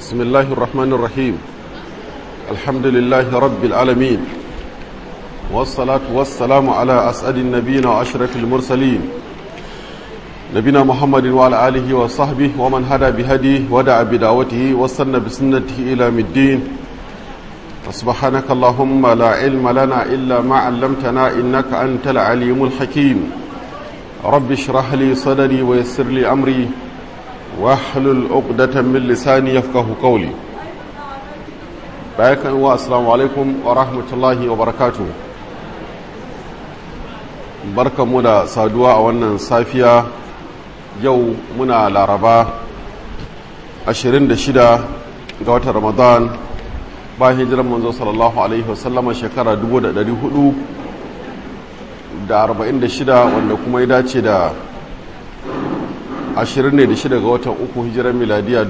بسم الله الرحمن الرحيم الحمد لله رب العالمين والصلاة والسلام على أسعد النبيين وأشرف المرسلين نبينا محمد وعلى آله وصحبه ومن هدى بهديه ودعا بدعوته وصلنا بسنته إلى الدين سبحانك اللهم لا علم لنا إلا ما علمتنا إنك أنت العليم الحكيم رب اشرح لي صدري ويسر لي أمري واحلل عقدة من لساني يفقه قولي bayan wa assalamu alaikum wa rahmatullahi wa barakatu barkanmu da saduwa a wannan safiya yau muna laraba 26 ga watan ramadan bayan hijiran manzo sallallahu alaihi wasallama shekara 446 wanda kuma ya dace da 26 ga watan uku hijiran miladiya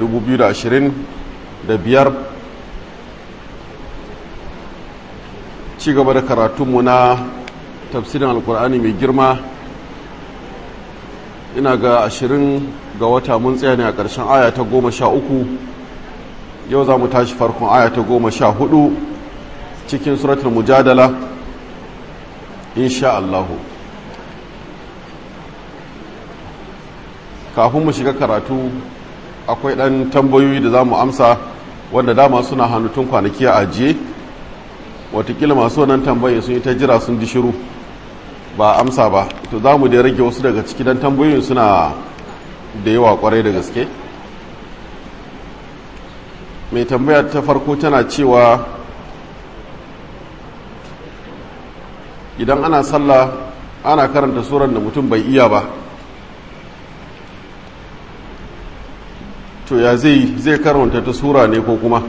2025 ci gaba da karatunmu na tafsirin alkur'ani mai girma ina ga 20 ga wata mun tsaya ne a ƙarshen aya ta goma sha uku yau za mu tashi farkon aya ta goma sha hudu cikin suratul mujadala insha Allahu kafin mu shiga karatu akwai ɗan tambayoyi da za mu amsa wanda dama suna hannutun kwanaki a ajiye watakila masu wannan tambayin sun yi ta jira sun ji shiru ba amsa ba to za mu da rage wasu daga ciki don tambayoyin suna da yawa kwarai da gaske mai tambaya ta farko tana cewa idan ana sallah ana karanta suran da mutum bai iya ba to ya zai zai karanta ta sura ne ko kuma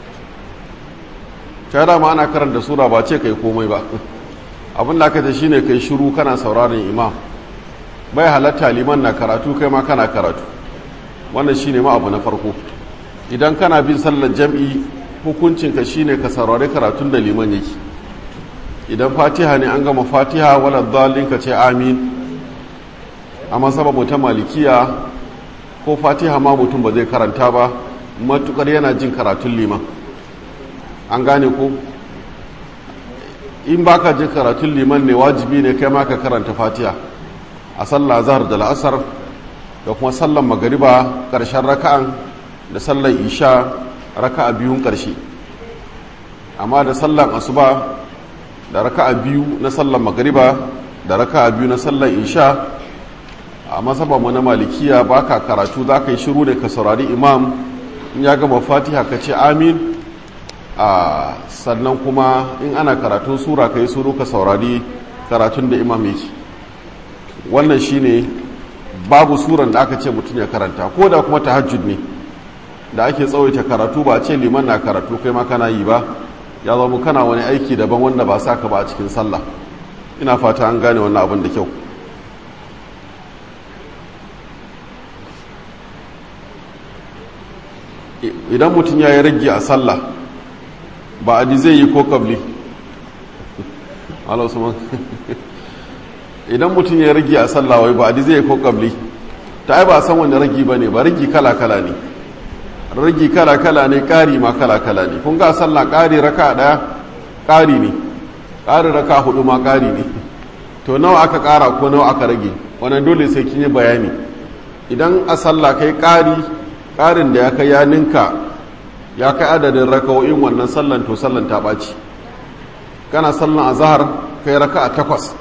ta dama ana karanta sura ba ce kai komai ba abin da aka ce shine kai shiru kana sauraron imam bai halatta liman na karatu kai ma kana karatu wannan shine ma abu na farko idan kana bin sallar jam'i hukuncinka shine ka saurari karatun da liman yake idan fatiha ne an gama fatiha wala dalin ka ce amin amma sababu ta malikiya ko fatiha ma mutum ba zai karanta ba matukar yana jin karatun liman an gane ko in baka jin karatun liman ne wajibi ne kai ma ka karanta fatiha a sallah zahar da la'asar da kuma sallan magariba ƙarshen raka'an da sallan isha raka'a biyun ƙarshe amma da sallan asuba da raka'a biyu na sallan magariba da raka'a biyu na sallan isha a mu na malikiya baka karatu za ka yi shiru da ka saurari imam in ya gama fatiha ka ce amin a sannan kuma in ana karatun sura ka yi suru ka saurari karatun da imam yake wannan shine babu suran da aka ce mutum ya karanta ko da kuma tahajjud ne da ake tsawaita karatu ba ce liman na karatu kai ma kana yi ba ya zama kana wani aiki daban wanda ba sa ka ba a cikin sallah ina fata an gane wannan abin da kyau idan mutum ya yi rage a sallah ba a zai yi ko kabli idan mutum ya rage a sallah wai ba a zai yi ko kabli ta yi ba san wani ragi ba ne ba ragi kala-kala ne ragi kala-kala ne ƙari ma kala-kala ne kun ga sallah ƙari raka ɗaya ƙari ne ƙari raka hudu ma ƙari ne to nawa aka ƙara ko nawa aka rage wannan dole sai kin yi bayani idan a sallah kai ƙari ƙarin da ya kai ya ninka ya kai adadin raka'o'in wannan sallan to sallan ta ɓaci kana sallan a zahar kai raka a takwas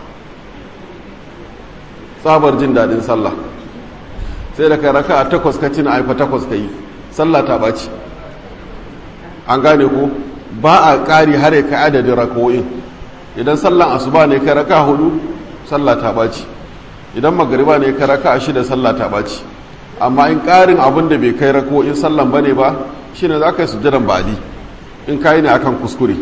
tsabar jin daɗin sallah sai da kai raka a takwas ka cina aifa takwas ka yi sallah ta ɓaci an gane ko ba a ƙari har ya kai adadin raka'o'in idan sallan asuba ne kai raka hudu sallah ta ɓaci idan magariba ne kai raka a shida sallah ta ɓaci amma in ƙarin abin da bai kai raka'o'in sallan ba ne ba shi ne za ka yi sujjadan ba'adi in ka yi ne akan kuskure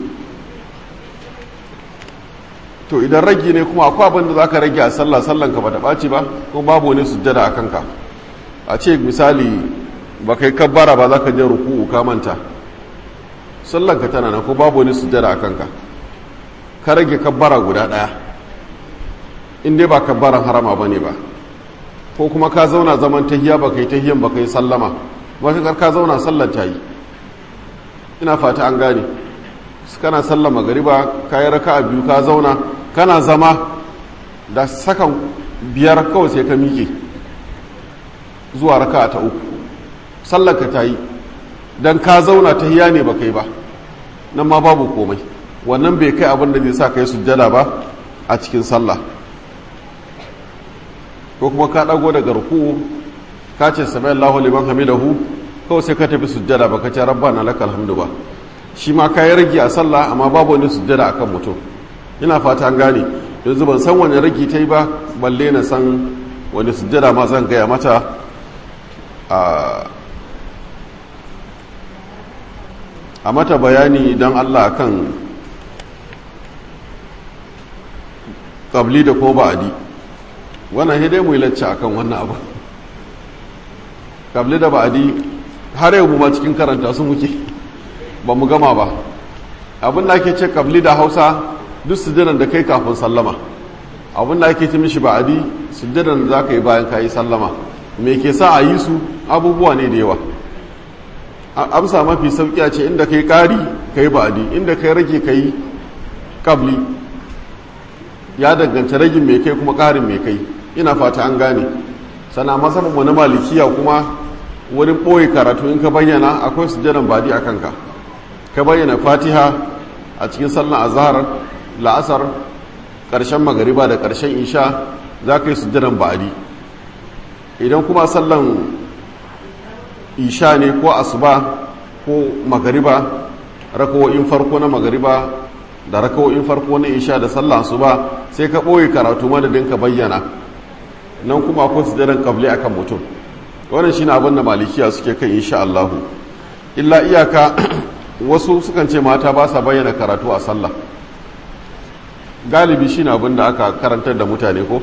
to idan ragi ne kuma akwai abin da za ka rage a sallah sallan ka ba ta ɓaci ba kuma babu wani sujjada a kanka a ce misali ba kai kabbara ba za ka je ruku'u ka manta sallan ka tana na ko babu wani sujjada a kanka ka rage kabbara guda ɗaya in dai ba kabbaran harama ba ne ba ko kuma ka zauna zaman tahiya ba kai tahiyan ba kai sallama matuƙar ka zauna sallar ta yi ina fata an gane kana sallar magariba ka yi raka a biyu ka zauna kana zama da sakan biyar kawai sai ka miƙe zuwa raka ta uku sallar ka ta yi don ka zauna ta hiya ne ba kai ba nan ma babu komai wannan bai kai abin da zai sa ka yi sujjada ba a cikin sallah ko kuma ka ɗago daga ruku ka ce sami Allahu liman hamidahu kawai sai ka tafi sujjada ba ka ce rabbana lakal hamdu ba shi ma ka yi rage a sallah amma babu wani sujjada akan mutum ina fata an gane yanzu ban san wani rage ta yi ba balle na san wani sujjada ma zan gaya mata a mata bayani don Allah kan ƙabli da ko ba'adi wannan hidai mu yi lacce a kan wannan abu ƙabli da ba'adi har yau mu ma cikin karanta su muke ba mu gama ba abin da ake ce ƙabli da hausa duk sujjadan da kai kafin sallama abin da ake ce mishi ba'adi sujjadan da za ka yi bayan ka yi sallama me ke sa a yi su abubuwa ne da yawa amsa mafi sauki ce inda kai kari kai ba'adi inda kai rage kai kabli ya danganta ragin mai kai kuma karin mai kai ina fata an gane sana masarar wani malikiya kuma wani ɓoye karatu in ka bayyana akwai sujjadan badi a kanka ka bayyana fatiha a cikin sallan azhar la'asar ƙarshen magariba da ƙarshen isha za ka yi sujjadan ba'adi idan kuma sallan isha ne ko asuba ko magariba rakawo'in farko na magariba da rakawo'in farko na isha da sallah asuba sai ka ɓoye karatu madadin ka bayyana nan kuma akwai sujjadan kabli akan mutum wannan shine abin da malikiya suke kan insha Allahu illa iyaka wasu sukan ce mata ba sa bayyana karatu a sallah galibi shine abin da aka karantar da mutane ko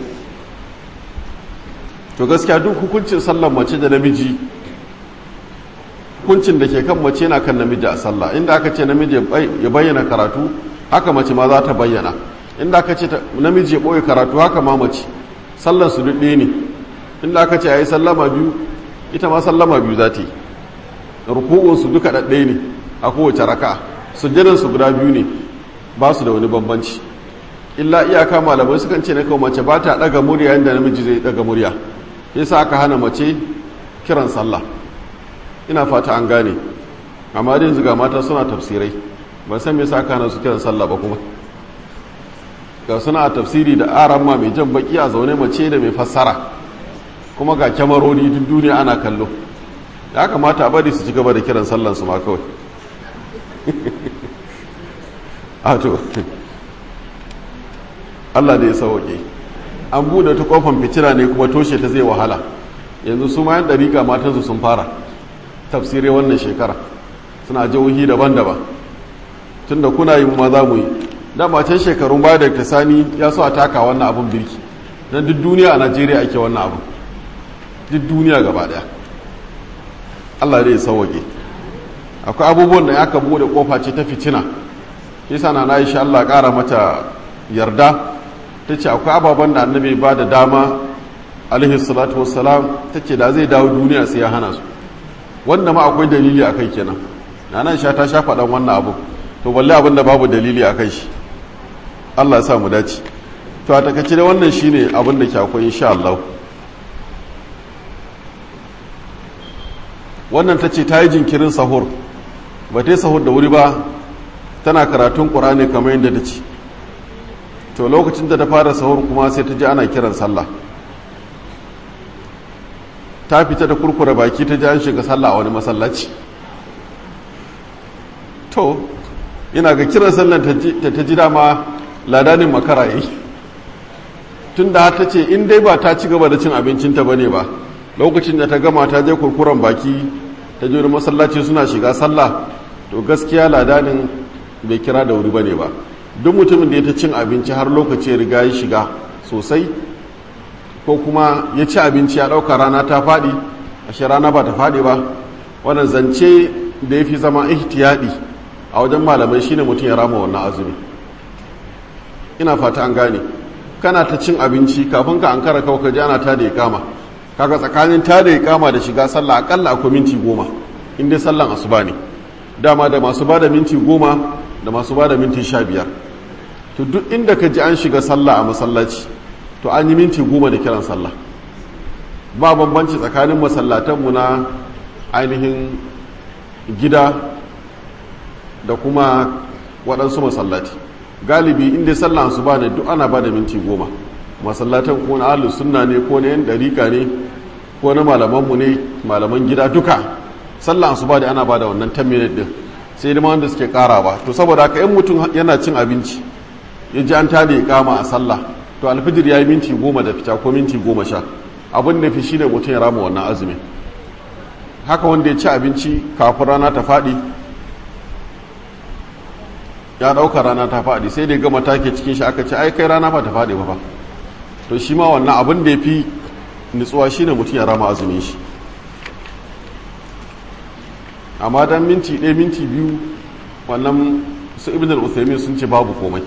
to gaskiya duk hukuncin sallar mace da namiji hukuncin da ke kan mace yana kan namiji a sallah inda aka ce namiji ya bayyana karatu haka mace ma za ta bayyana inda aka ce namiji ya ɓoye karatu haka ma mace sallar su duk ne inda aka ce a yi sallama biyu ita ma sallama biyu za ta yi ruku'unsu duka ɗaɗɗe ne a kowace raka sujjadansu guda biyu ne ba su da wani bambanci illa iyaka malamai sukan ce na kawo mace ba ta ɗaga murya yadda namiji zai ɗaga murya yasa aka hana mace kiran sallah ina fata an gane amma da yanzu ga mata suna tafsirai ban san me yasa aka hana su kiran sallah ba kuma ga suna a tafsiri da aran ma mai jan baki a zaune mace da mai fassara kuma ga kyamaroni duk duniya ana kallo ya kamata a bari su ci gaba da kiran sallan su ma kawai ato Allah da ya sauke an bude ta kofan fitila ne kuma toshe ta zai wahala yanzu su ma yan dariƙa matansu sun fara tafsirai wannan shekara suna jihohi daban-daban tun da kuna yi ma za mu yi dama can shekarun baya da sani ya so a taka wannan abin birki don duk duniya a najeriya ake wannan abin duk duniya gaba daya allah dai ya sauwake akwai abubuwan da aka bude kofa ce ta fitina yasa na na sha allah kara mata yarda ta ce akwai ababen da annabi ba da dama alaihi salatu wassalam ta ce da zai dawo duniya sai ya hana su wanda ma akwai dalili a kai kenan na nan sha ta sha faɗan wannan abu to balle abin da babu dalili a kai shi allah ya sa mu dace to a takaice da wannan shine abin da ke akwai insha Allah wannan ta ce ta yi jinkirin sahur ba ta yi sahur da wuri ba tana karatun ƙur'ani kamar yadda ta ce to lokacin da ta fara sahur kuma sai ta ji ana kiran sallah ta fita da kurkura baki ta ji an shiga sallah a wani masallaci to ina ga kiran sallan ta ta ji dama ladanin makara yi tun da ta ce in dai ba ta ci gaba da cin abincinta ba ne ba lokacin da ta gama ta je kurkuren baki ta je masallaci suna shiga sallah to gaskiya ladanin bai kira da wuri ba ne ba duk mutumin da ya ta cin abinci har lokaci ya riga ya shiga sosai ko kuma ya ci abinci ya ɗauka rana ta faɗi ashe rana ba ta faɗi ba wannan zance da ya fi zama ihtiyadi a wajen malamai shine mutum ya rama wannan azumi ina fata an gane kana ta cin abinci kafin ka ankara kawai ka ji ana ta da ya kama kaga tsakanin ta da ya kama da shiga sallah akalla akwai minti goma in dai sallan asuba ne dama da masu ba da minti goma da masu ba da minti sha biyar to duk inda ka ji an shiga sallah a masallaci to an yi minti goma da kiran sallah ba bambanci tsakanin masallatanmu na ainihin gida da kuma waɗansu masallati galibi inda sallah su ba ne duk ana ba da minti goma masallatan ko na ahlus sunna ne ko na yan dariƙa ne ko na malamanmu ne malaman gida duka sallah su ba da ana ba da wannan 10 minute din sai da wanda suke ƙara ba to saboda haka in mutum yana cin abinci ya ji an tada ya kama a sallah to alfijir ya yi minti goma da fita ko minti goma sha abin da fi shi ne mutum ya rama wannan azumin haka wanda ya ci abinci kafin rana ta faɗi ya ɗauka rana ta faɗi sai dai gama take cikin shi aka ce ai kai rana ba ta faɗi ba ba to shi ma wannan abin da ya fi nutsuwa shi ne mutum ya rama azumin shi amma dan minti ɗaya minti biyu wannan su ibn al sun ce babu komai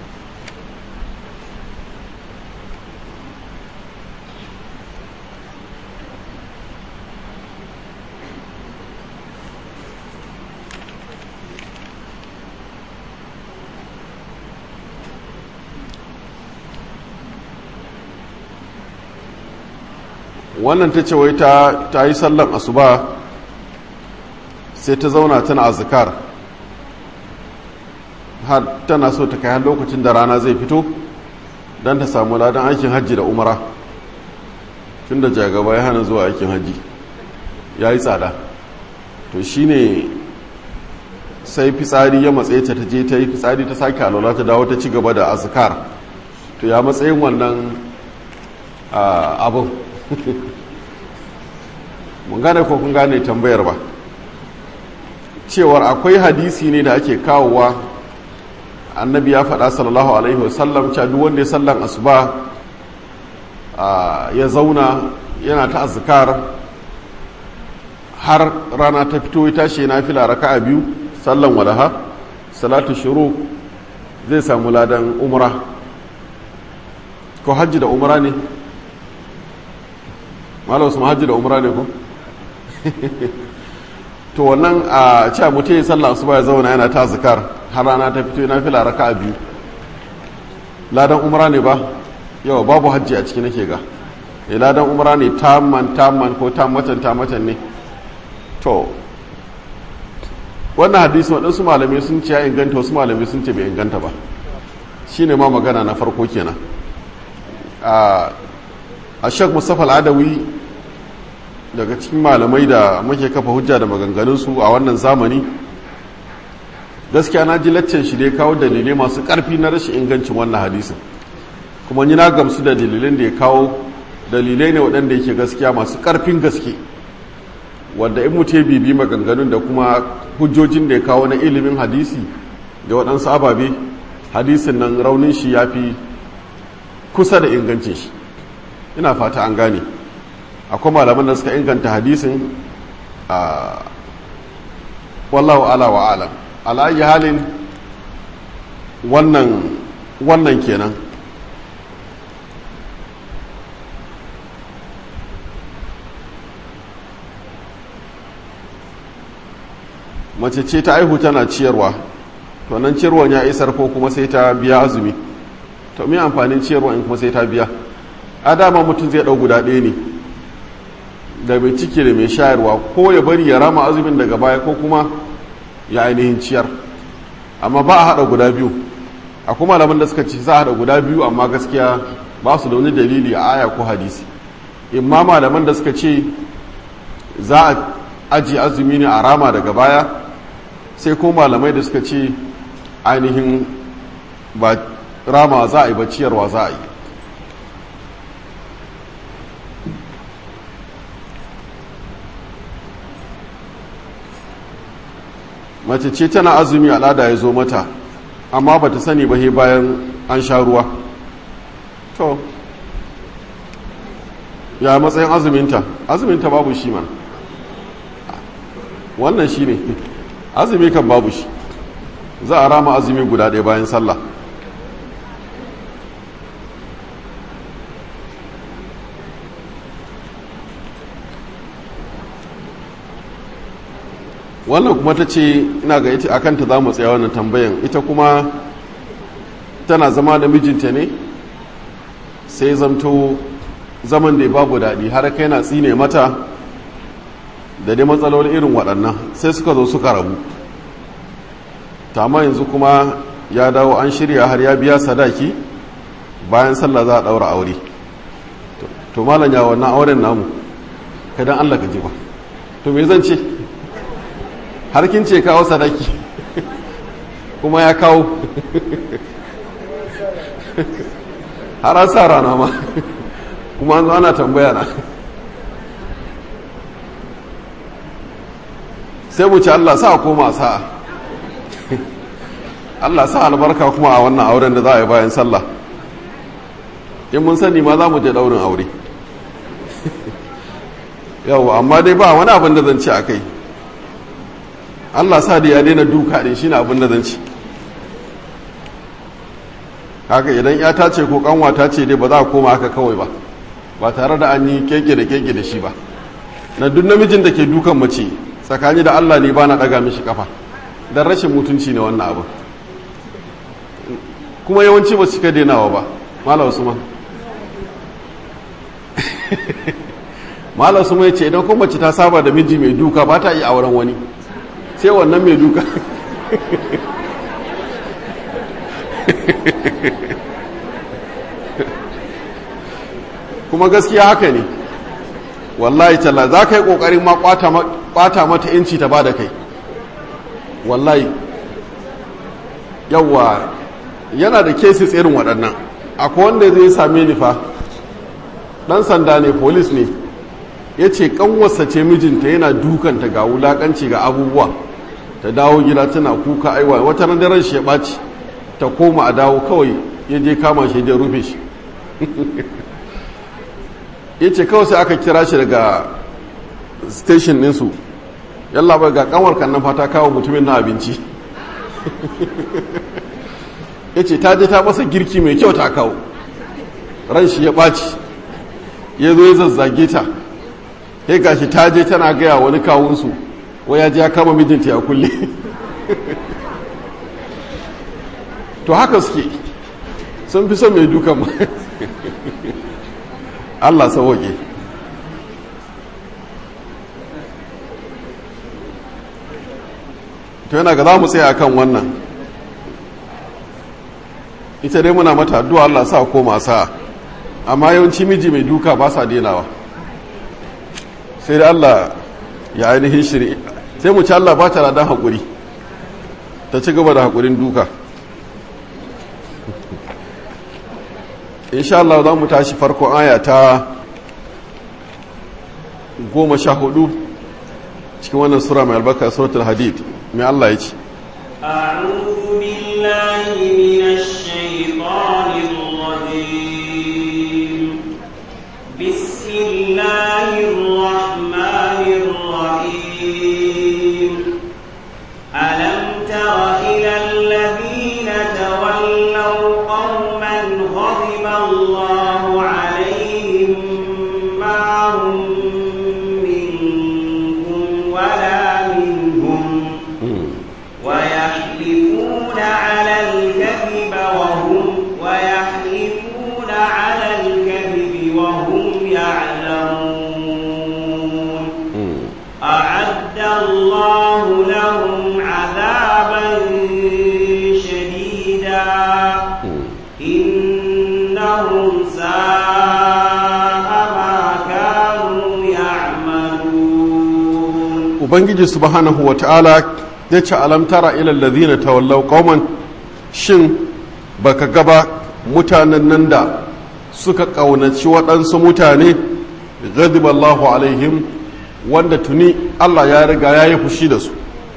wannan ta ce wai ta yi sallan asuba sai ta zauna tana azkar har tana so ta kai har lokacin da rana zai fito don ta samu ladan aikin hajji da umara tun da jagaba ya hana zuwa aikin hajji ya yi tsada to shine sai fitsari ya matsaye ta ta je ta yi fitsari ta sake alola ta dawo ta ci gaba da azkar to ya matsayin wannan abin mun gane ko kun gane tambayar ba cewar akwai hadisi ne da ake kawowa annabi ya faɗa sallallahu alaihi wasallam cewa duk wanda ya sallan asuba ya zauna yana ta azkar har rana ta fito ya tashi na fila raka'a biyu sallan walaha salatu shuru zai samu ladan umra ko hajji da umra ne malam su hajji da umra ne ko to wannan a cewa mutum ya sallah su ba ya zauna yana ta zikar har rana ta fito yana fila raka biyu ladan umra ne ba yawa babu hajji a ciki nake ga e ladan umra ne tamman tamman ko tammatan tammatan ne to wannan hadisi waɗansu malamai sun ce ya inganta wasu malamai sun ce bai inganta ba shine ma magana na farko kenan a shek mustapha al'adawi daga cikin malamai da muke kafa hujja da maganganunsu a wannan zamani gaskiya na ji laccen shi dai kawo dalilai masu ƙarfi na rashin ingancin wannan hadisin kuma ni na gamsu da dalilan da ya kawo dalilai ne waɗanda yake gaskiya masu ƙarfin gaske wanda in mutu bibi maganganun da kuma hujjojin da ya kawo na ilimin hadisi da waɗansu ababe hadisin nan raunin shi ya fi kusa da ingancin shi ina fata an gane akwai malaman da suka inganta hadisin a wallahu ala wa alam ala'ayi halin wannan wannan kenan mace ce ta aihu tana ciyarwa to nan ciyarwan ya isar ko kuma sai ta biya azumi to me amfanin ciyarwa in kuma sai ta biya a dama mutum zai ɗau guda ɗaya ne da mai ciki da mai shayarwa ko ya bari ya rama azumin daga baya ko kuma ya ainihin ciyar amma ba a haɗa guda biyu akwai malaman da suka ce za a haɗa guda biyu amma gaskiya ba su da wani dalili a aya ko hadisi imma malaman da suka ce za a aji azumi ne a rama daga baya sai ko malamai da suka ce ainihin ba rama za a yi ba ciyarwa za a yi mace ce tana azumi al'ada ya zo mata amma ba ta sani ba bayan an sha ruwa to ya matsayin azuminta azuminta babu shi man wannan shi ne azumi kan babu shi za a rama azumi guda ɗaya bayan sallah wannan kuma ta ce ina ga ita akan ta za mu tsaya wannan tambayan ita kuma tana zama da mijinta ne sai zamto zaman da babu daɗi har kai na tsine mata da dai matsaloli irin waɗannan sai suka zo suka rabu tama yanzu kuma ya dawo an shirya har ya biya sadaki bayan sallah za a ɗaura aure to malam ya wannan auren namu kadan allah ka ji ba to me zan ce har kin ce kawo sadaki kuma ya kawo har an sa rana ma kuma an zo ana tambaya na sai mu ci Allah sa koma sa'a Allah sa albarka kuma a wannan auren da za a yi bayan sallah in mun sani ma za mu je daurin aure yau amma dai ba wani abin da zan ci a kai Allah sa da ya daina duka din shine abin da zan ci haka idan ya ta ce ko kanwa ta ce dai ba za a koma haka kawai ba ba tare da an yi keke da keke da shi ba na duk namijin da ke dukan mace tsakani da Allah ne ba na daga mishi kafa don rashin mutunci ne wannan abu kuma yawanci ba su cika denawa ba mala usman mala usman ya ce idan kuma mace ta saba da miji mai duka ba ta iya auren wani sai wannan mai duka kuma gaskiya haka ne wallahi talla za ka yi ƙoƙarin ma ƙwata mata inci ta ba da kai wallahi yawwa yana da cases irin waɗannan akwai wanda zai same ni fa ɗan sanda ne polis ne ya ce ƙanwarsa ce mijinta yana dukanta ga wulaƙanci ga abubuwa ta dawo gida tana kuka aiwa wata ran daren shi ya ɓaci ta koma a dawo kawai ya je kama shi ya rufe shi ya ce kawai sai aka kira shi daga station ɗinsu yalla bai ga kanwar kan nan fata kawo mutumin na abinci ya ce ta je ta masa girki mai kyau ta kawo ran shi ya ɓaci ya zo ya zazzage ta ya gashi ta je tana gaya wani kawunsu wai ya je ya kama mijinta ya kulle to haka suke sun fi son mai dukan ma Allah sauwaƙe to yana ga za mu tsaya kan wannan ita dai muna mata addu'a Allah sa koma sa amma yawanci miji mai duka ba sa denawa sai da Allah ya ainihin shiri sai mu ci Allah ba ta dan haƙuri ta ci gaba da haƙurin duka insha Allah za mu tashi farkon aya ta goma sha hudu cikin wannan sura mai albarka suratul hadid mai Allah ya ce أعوذ بالله من الشيطان الرجيم بسم الله الرحمن الرحيم ألم تر إلى الذين تولوا قوما غضب الله عليهم ما هم منكم ولا منهم ويحلفون على الكذب وهم ويحلفون على الكذب وهم يعلمون أعد الله لهم عذابا شديدا إنهم ساء ما كانوا يعملون ubangiji subhanahu wa ta'ala ya ce alamtara ilal ladhina tawallaw qauman shin baka gaba mutanen nan da suka ƙaunaci waɗansu mutane ghadiballahu alaihim wanda tuni Allah ya riga ya yi fushi da su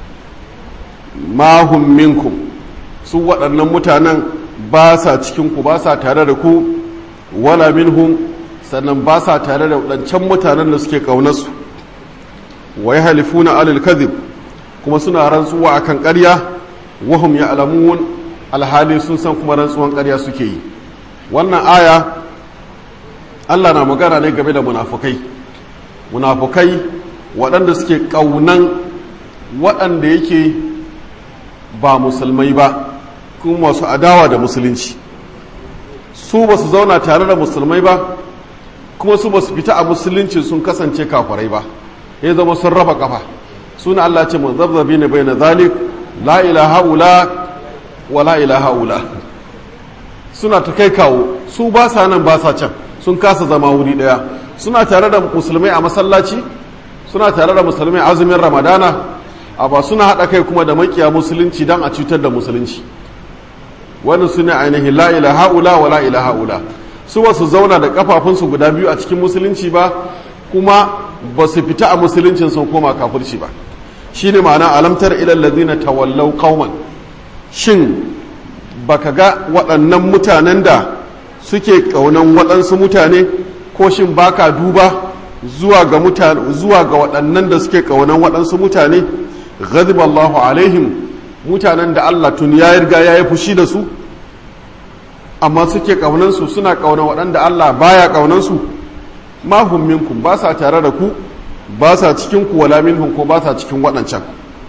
mahum minkum su waɗannan mutanen ba sa cikinku ba sa tare da ku wala minhum sannan ba sa tare da waɗancan mutanen da suke ƙaunarsu wa ya halifuna alil kadhib kuma suna rantsuwa akan ƙarya wahum ya'lamun alhali sun san kuma rantsuwan ƙarya suke yi wannan aya Allah na magana ne game da munafukai munafukai waɗanda suke ƙaunan waɗanda yake ba musulmai ba kuma masu adawa da musulunci su ba su zauna tare da musulmai ba kuma su ba su fita a musulunci sun kasance kafirai ba ya zama sun raba kafa suna Allah ce mun zabzabi ne bai na zalik la ilaha ula wa la ilaha ula suna ta kai kawo su ba sa nan ba sa can sun kasa zama wuri daya suna tare da musulmai a masallaci suna tare da musulmai azumin ramadana a ba suna haɗa kai kuma da makiya musulunci don a cutar da musulunci wani su ne ainihin la ilaha ula wa la ilaha ula su ba su zauna da kafafunsu guda biyu a cikin musulunci ba kuma ba su fita a musuluncin sun koma kafirci ba shine ma'ana alamtar ilal ladina tawallau qauman shin baka ga waɗannan mutanen da suke ƙaunan waɗansu mutane ko shin baka duba zuwa ga mutane zuwa ga waɗannan da suke ƙaunan waɗansu mutane ghadiba Allahu alaihim mutanen da Allah tun ya riga ya yi fushi da su amma suke ƙaunan su suna ƙaunar waɗanda Allah baya ƙaunan su ma hum minkum ba sa tare da ku ba sa cikin ku wala minhum ko ba sa cikin waɗancan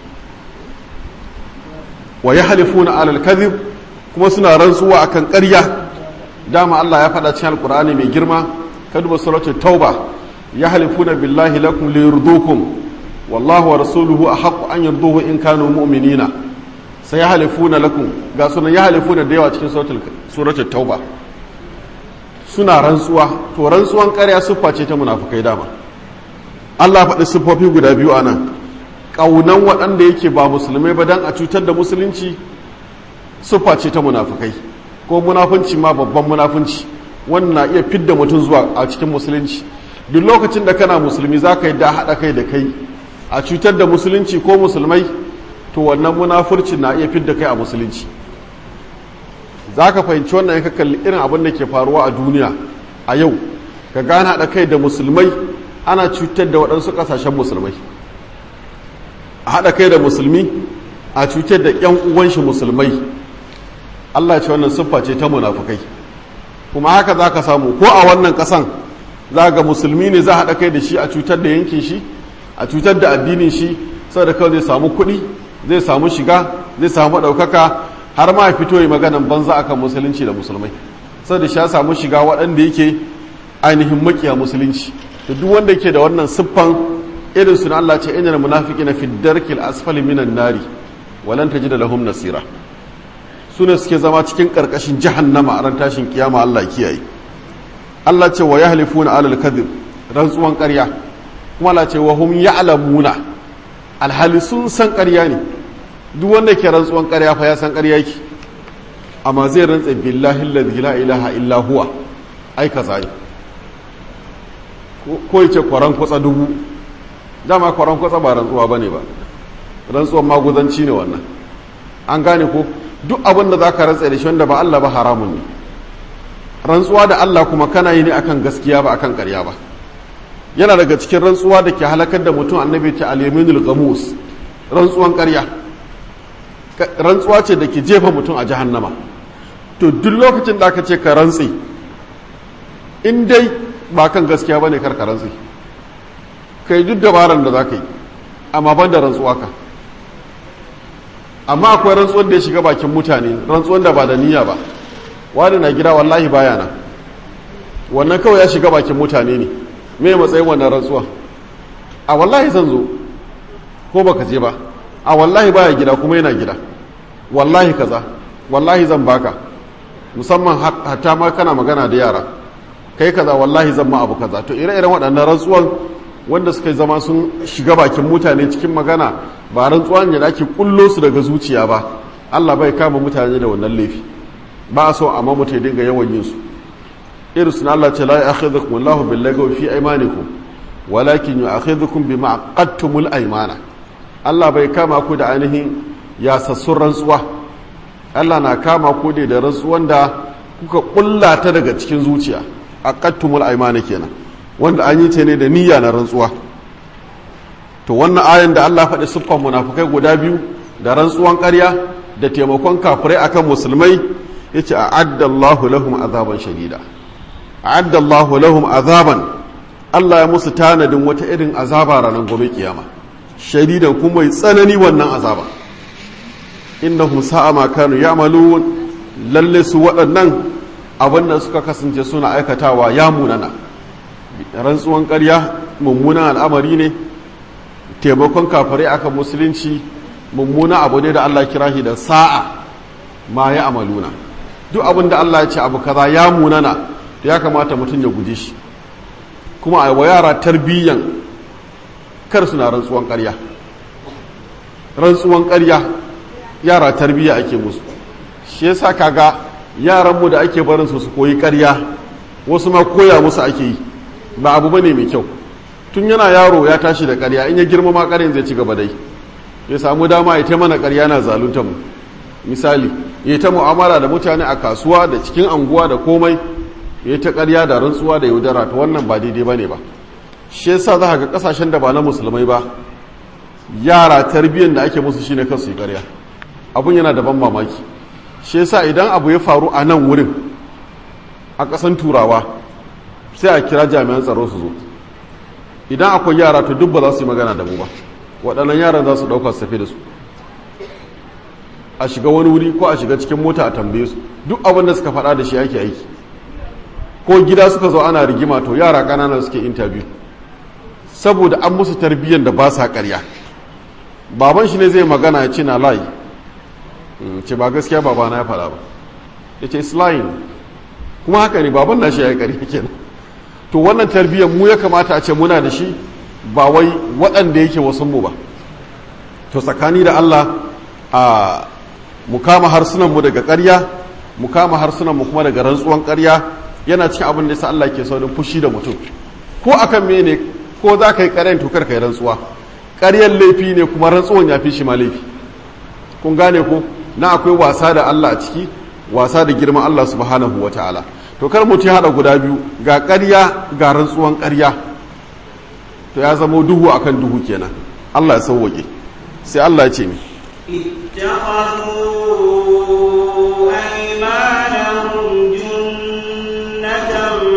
wa yahlifuna alal kadhib kuma suna rantsuwa akan ƙarya dama Allah ya faɗa cikin alƙur'ani mai girma ka duba suratul tauba yahlifuna billahi lakum liyurdukum wallahu wa rasuluhu ahaqqu an yurduhu in kanu mu'minina sai yahlifuna lakum ga sunan yahlifuna da yawa cikin suratul suratul tauba suna rantsuwa to rantsuwan ƙarya siffa ce ta munafukai dama Allah faɗi siffofi guda biyu anan ƙaunan waɗanda yake ba musulmai ba dan a cutar da musulunci siffa ce ta munafukai ko munafunci ma babban munafunci wannan na iya fidda mutum zuwa a cikin musulunci duk lokacin da kana musulmi za ka yi da haɗa kai da kai a cutar da musulunci ko musulmai to wannan munafurci na iya fidda kai a musulunci za ka fahimci wannan ya kalli irin abin da ke faruwa a duniya a yau ka gane haɗa kai da musulmai ana cutar da waɗansu ƙasashen musulmai a haɗa kai da musulmi a cutar da 'yan uwan shi musulmai Allah ce wannan siffa ce ta munafukai kuma haka za ka samu ko a wannan ƙasan za ga musulmi ne za a haɗa kai da shi a cutar da yankin shi a cutar da addinin shi saboda kawai zai samu kuɗi zai samu shiga zai samu ɗaukaka har ma ya fito yi maganan banza akan musulunci da musulmai saboda shi ya samu shiga waɗanda yake ainihin makiya musulunci da duk wanda yake da wannan siffan irin su na Allah ce inna munafiqina fi darkil asfali minan nari walan tajida lahum nasira su ne suke zama cikin ƙarƙashin jahannama a ran tashin kiyama Allah kiyaye Allah ce wa yahlifuna alal kadhib rantsuwan ƙarya kuma Allah ce wa hum ya'lamuna alhali sun san ƙarya ne duk wanda ke rantsuwan ƙarya fa ya san ƙarya yake amma zai rantsa billahi alladhi la ilaha illa huwa ai kaza ne ko yace kwaran kwatsa dubu dama kwaran kwatsa ba rantsuwa bane ba rantsuwan maguzanci ne wannan an gane ko duk abin da za ka rantsa da shi wanda ba Allah ba haramun ne rantsuwa da Allah kuma kana yi ne akan gaskiya ba akan karya ba yana daga cikin rantsuwa da ke halakar da mutum annabi ta al-yaminul ghamus rantsuwan karya rantsuwa ce da ke jefa mutum a jahannama to duk lokacin da aka ce ka rantsi in dai ba kan gaskiya bane kar ka rantsi kai duk dabaran da za ka yi amma ban da rantsuwa ka amma akwai rantsuwan da ya shiga bakin mutane rantsuwan da ba da niyya ba wani na gida wallahi baya na wannan kawai ya shiga bakin mutane ne me matsayin wannan rantsuwa a wallahi zan zo ko baka je ba a wallahi baya gida kuma yana gida wallahi kaza wallahi zan baka musamman hatta ma kana magana da yara kai kaza wallahi zan ma abu kaza to ire-iren waɗannan rantsuwan wanda suka zama sun shiga bakin mutane cikin magana ba rantsuwa ne da ake kullo su daga zuciya ba Allah bai kama mutane da wannan laifi ba a so amma mutum ya dinga yawan yin su irin sun Allah ce la ya'khudhukum Allahu bil lagawi fi aymanikum walakin yu'akhidhukum bima aqadtumul aymana Allah bai kama ku da ainihin yasassun rantsuwa Allah na kama ku da rantsuwan da kuka kulla ta daga cikin zuciya aqadtumul aymana kenan wanda an yi ta ne da niyya na rantsuwa to wannan ayan da Allah faɗi siffan munafukai guda biyu da rantsuwan ƙarya da taimakon kafirai akan musulmai yace a'adda Allahu lahum azaban shadida a'adda Allahu lahum azaban Allah ya musu tanadin wata irin azaba ranar gobe kiyama shadidan kuma mai tsanani wannan azaba innahum sa'a ma kanu ya'malun lalle su waɗannan abin da suka kasance suna aikatawa ya munana rantsuwan ƙarya mummunan al'amari ne taimakon kafirai akan musulunci mummuna abu ne da Allah kira shi da sa'a ma ya amaluna duk abin da Allah ya ce abu kaza ya munana to ya kamata mutum ya guje shi kuma a wa yara tarbiyyan kar suna rantsuwan ƙarya rantsuwan ƙarya yara tarbiyya ake musu shi yasa kaga yaranmu da ake barin su su koyi ƙarya wasu ma koya musu ake yi ba abu bane mai kyau tun yana yaro ya tashi da ƙarya in ya girma ma ƙaryan zai ci gaba dai ya samu dama ya ta mana ƙarya na zalunta mu misali ya ta mu'amala da mutane a kasuwa da cikin anguwa da komai ya ta ƙarya da rantsuwa da yaudara ta wannan ba daidai bane ba shi yasa za ga kasashen da ba na musulmai ba yara tarbiyyar da ake musu shine kansu yi ƙarya abun yana da ban mamaki shi yasa idan abu ya faru a nan wurin a ƙasan turawa sai a kira jami'an tsaro su zo idan akwai yara to duk ba za su yi magana da mu ba waɗannan yaran za su ɗauka su tafi da su a shiga wani wuri ko a shiga cikin mota a tambaye su duk abin da suka faɗa da shi ake aiki ko gida suka zo ana rigima to yara ƙanana suke interview saboda an musu tarbiyyar da ba sa ƙarya baban shi ne zai magana ya ce na layi ce ba gaskiya babana ya faɗa ba ya ce islayin kuma haka ne baban na shi ya yi ƙarya kenan to wannan tarbiyyar mu ya kamata a ce muna da shi ba wai waɗanda yake wasu mu ba to tsakani da Allah a mu kama harsunan mu daga ƙarya mu kama harsunan mu kuma daga rantsuwan ƙarya yana cikin abin da yasa Allah ke saurin fushi da mutum ko akan mene ko za ka yi ƙaryan to kar ka yi rantsuwa ƙaryan laifi ne kuma rantsuwan ya fi shi ma laifi kun gane ko na akwai wasa da Allah a ciki wasa da girman Allah subhanahu wa ta'ala to kar mutum ya haɗa guda biyu ga ƙarya ga rantsuwan ƙarya to ya zamo duhu akan duhu kenan Allah ya sauwaƙe sai Allah ya ce mi اتخذوا أيمانهم جنة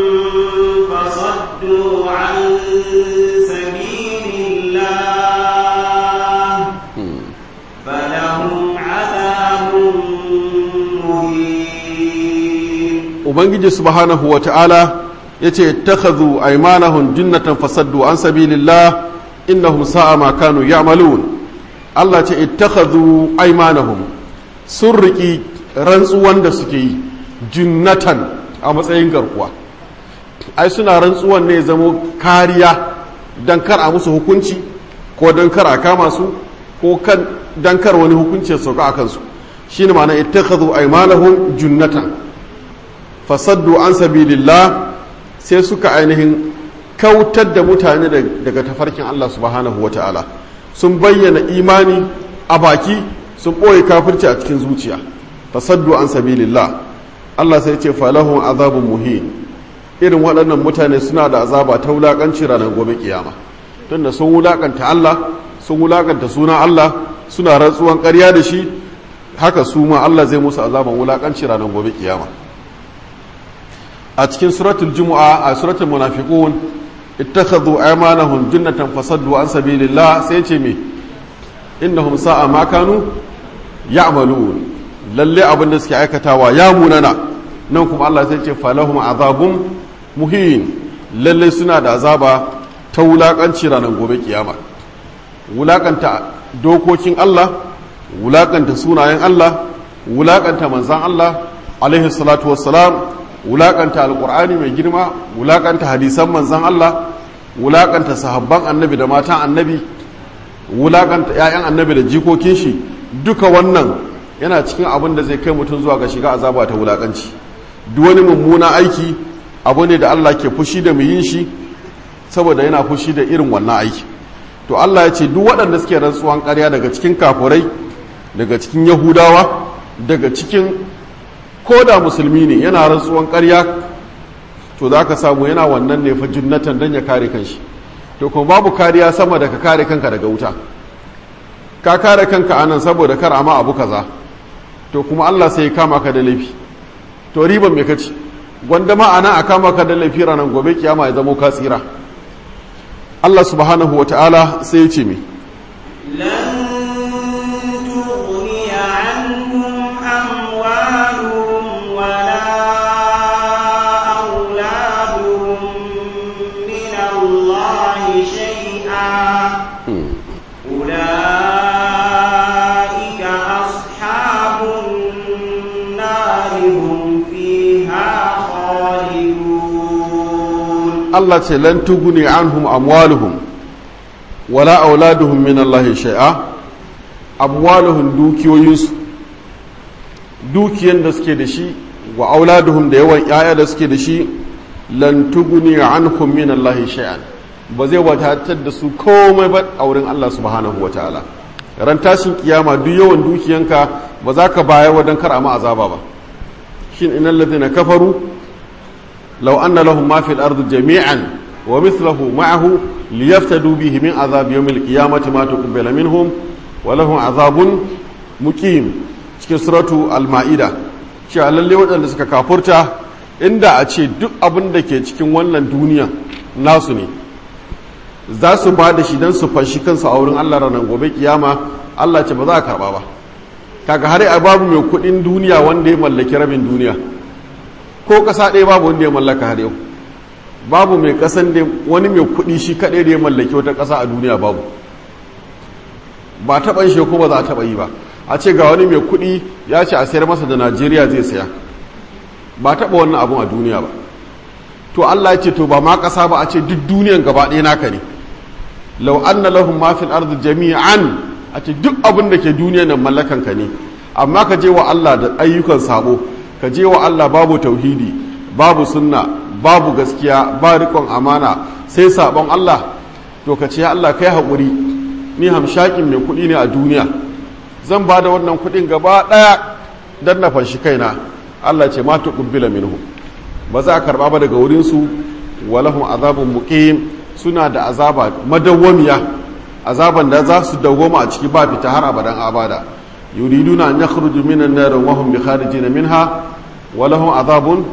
فصدوا عن سبيل الله فلهم عذاب مهين ubangiji subhanahu wa ta'ala ya ce takhadhu aymanahum jinnatan fasaddu an sabilillah innahum sa'a ma kanu ya'malun Allah ce ittakhadhu aymanahum sun riki rantsuwan da suke yi jinnatan a matsayin garkuwa ai suna rantsuwan ne zamo kariya dan kar a musu hukunci ko dan kar a kama su ko kan dan kar wani hukunci ya sauka akan su shine ma'ana ittakhadhu aymanahum jinnatan fasaddu an sabilillah sai suka ainihin kautar da mutane daga tafarkin Allah subhanahu wa ta'ala sun bayyana imani a baki sun ɓoye kafirci a cikin zuciya fasaddu an sabilillah Allah sai ce falahun azabun muhin irin waɗannan mutane suna da azaba ta wulaƙanci ranar gobe kiyama tunda sun wulaƙanta Allah sun wulaƙanta sunan Allah suna rantsuwan ƙarya da shi haka su ma Allah zai musu azaban wulaƙanci ranar gobe kiyama a cikin suratul jumu'a a suratul munafiqun ittakhadhu aymanahum jinnatan fasaddu an sabilillah sai ce me innahum sa'a ma kanu ya'malun lalle abin da suke aikatawa ya munana nan kuma Allah sai ce falahum azabun muhin lalle suna da azaba ta wulakanci ranar gobe kiyama wulakanta dokokin Allah wulakanta sunayen Allah wulakanta manzan Allah alaihi salatu wassalam wulakanta alkur'ani mai girma wulakanta hadisan manzan Allah wulakanta sahabban annabi da matan annabi wulakanta 'ya'yan annabi da jikokin shi duka wannan yana cikin abin da zai kai mutum zuwa ga shiga azaba ta wulakanci duk wani mummuna aiki abu ne da Allah ke fushi da mu yin shi saboda yana fushi da irin wannan aiki to Allah ya ce duk waɗanda suke rantsuwan ƙarya daga cikin kafurai daga cikin yahudawa daga cikin ko da musulmi ne yana rantsuwan ƙarya to za ka samu yana wannan ne fa jinnatan don ya kare kanshi to kuma babu kariya sama da ka kare kanka daga wuta ka kare kanka anan saboda kar ama abu kaza to kuma Allah sai ya kama ka da laifi to riban me kaci gwanda ma ana a kama ka da laifi ranar gobe kiyama ya zamo ka tsira Allah subhanahu wa ta'ala sai ya ce mi Allah ce lan tuguni anhum amwaluhum wala auladuhum min Allah shay'a amwaluhum dukiyoyinsu dukiyan da suke da shi wa auladuhum da yawan yaya da suke da shi lan tuguni anhum min Allah shay'an ba zai wadatar da su komai ba a wurin Allah subhanahu wataala ran tashin kiyama duk yawan dukiyanka ba za ka baya wadan kar a ma azaba ba shin innal ladina kafaru law anna lahum ma fil ardi jami'an wa mithluhu ma'ahu liyaftadu bihi min azab yawm al qiyamati ma tuqbala minhum wa lahum azabun muqim cikin suratu al ma'ida cewa lalle waɗanda suka kafurta inda a ce duk abin da ke cikin wannan duniya nasu ne za su ba da shi don su fashi kansu a wurin Allah ranar gobe kiyama Allah ce ba za a karba ba kaga har a babu mai kudin duniya wanda ya mallaki rabin duniya ko kasa ɗaya babu wanda ya mallaka har yau babu mai kasan da wani mai kudi shi kaɗai da ya mallaki wata ƙasa a duniya babu ba taɓa shi ko ba za a taɓa yi ba a ce ga wani mai kudi ya ce a sayar masa da najeriya zai saya ba taɓa wannan abun a duniya ba to Allah ya ce to ba ma ƙasa ba a ce duk duniyan gaba ɗaya naka ne lau anna lahum ma fil ardi jami'an a ce duk abin da ke duniyan nan mallakan ka ne amma ka je wa Allah da ayyukan sabo ka je wa Allah babu tauhidi babu sunna babu gaskiya ba riƙon amana sai sabon Allah to ka ce ya Allah kai haƙuri ni hamshakin mai kuɗi ne a duniya zan ba da wannan kuɗin gaba ɗaya don na fanshi kaina Allah ce ma tuqbila minhu ba za a karba ba daga wurinsu walahum azabun muqim suna da azaba madawwamiya azaban da za su dawwama a ciki ba fita har abadan abada yuriduna an yakhruju minan nar wa hum bikharijin minha walahum azabun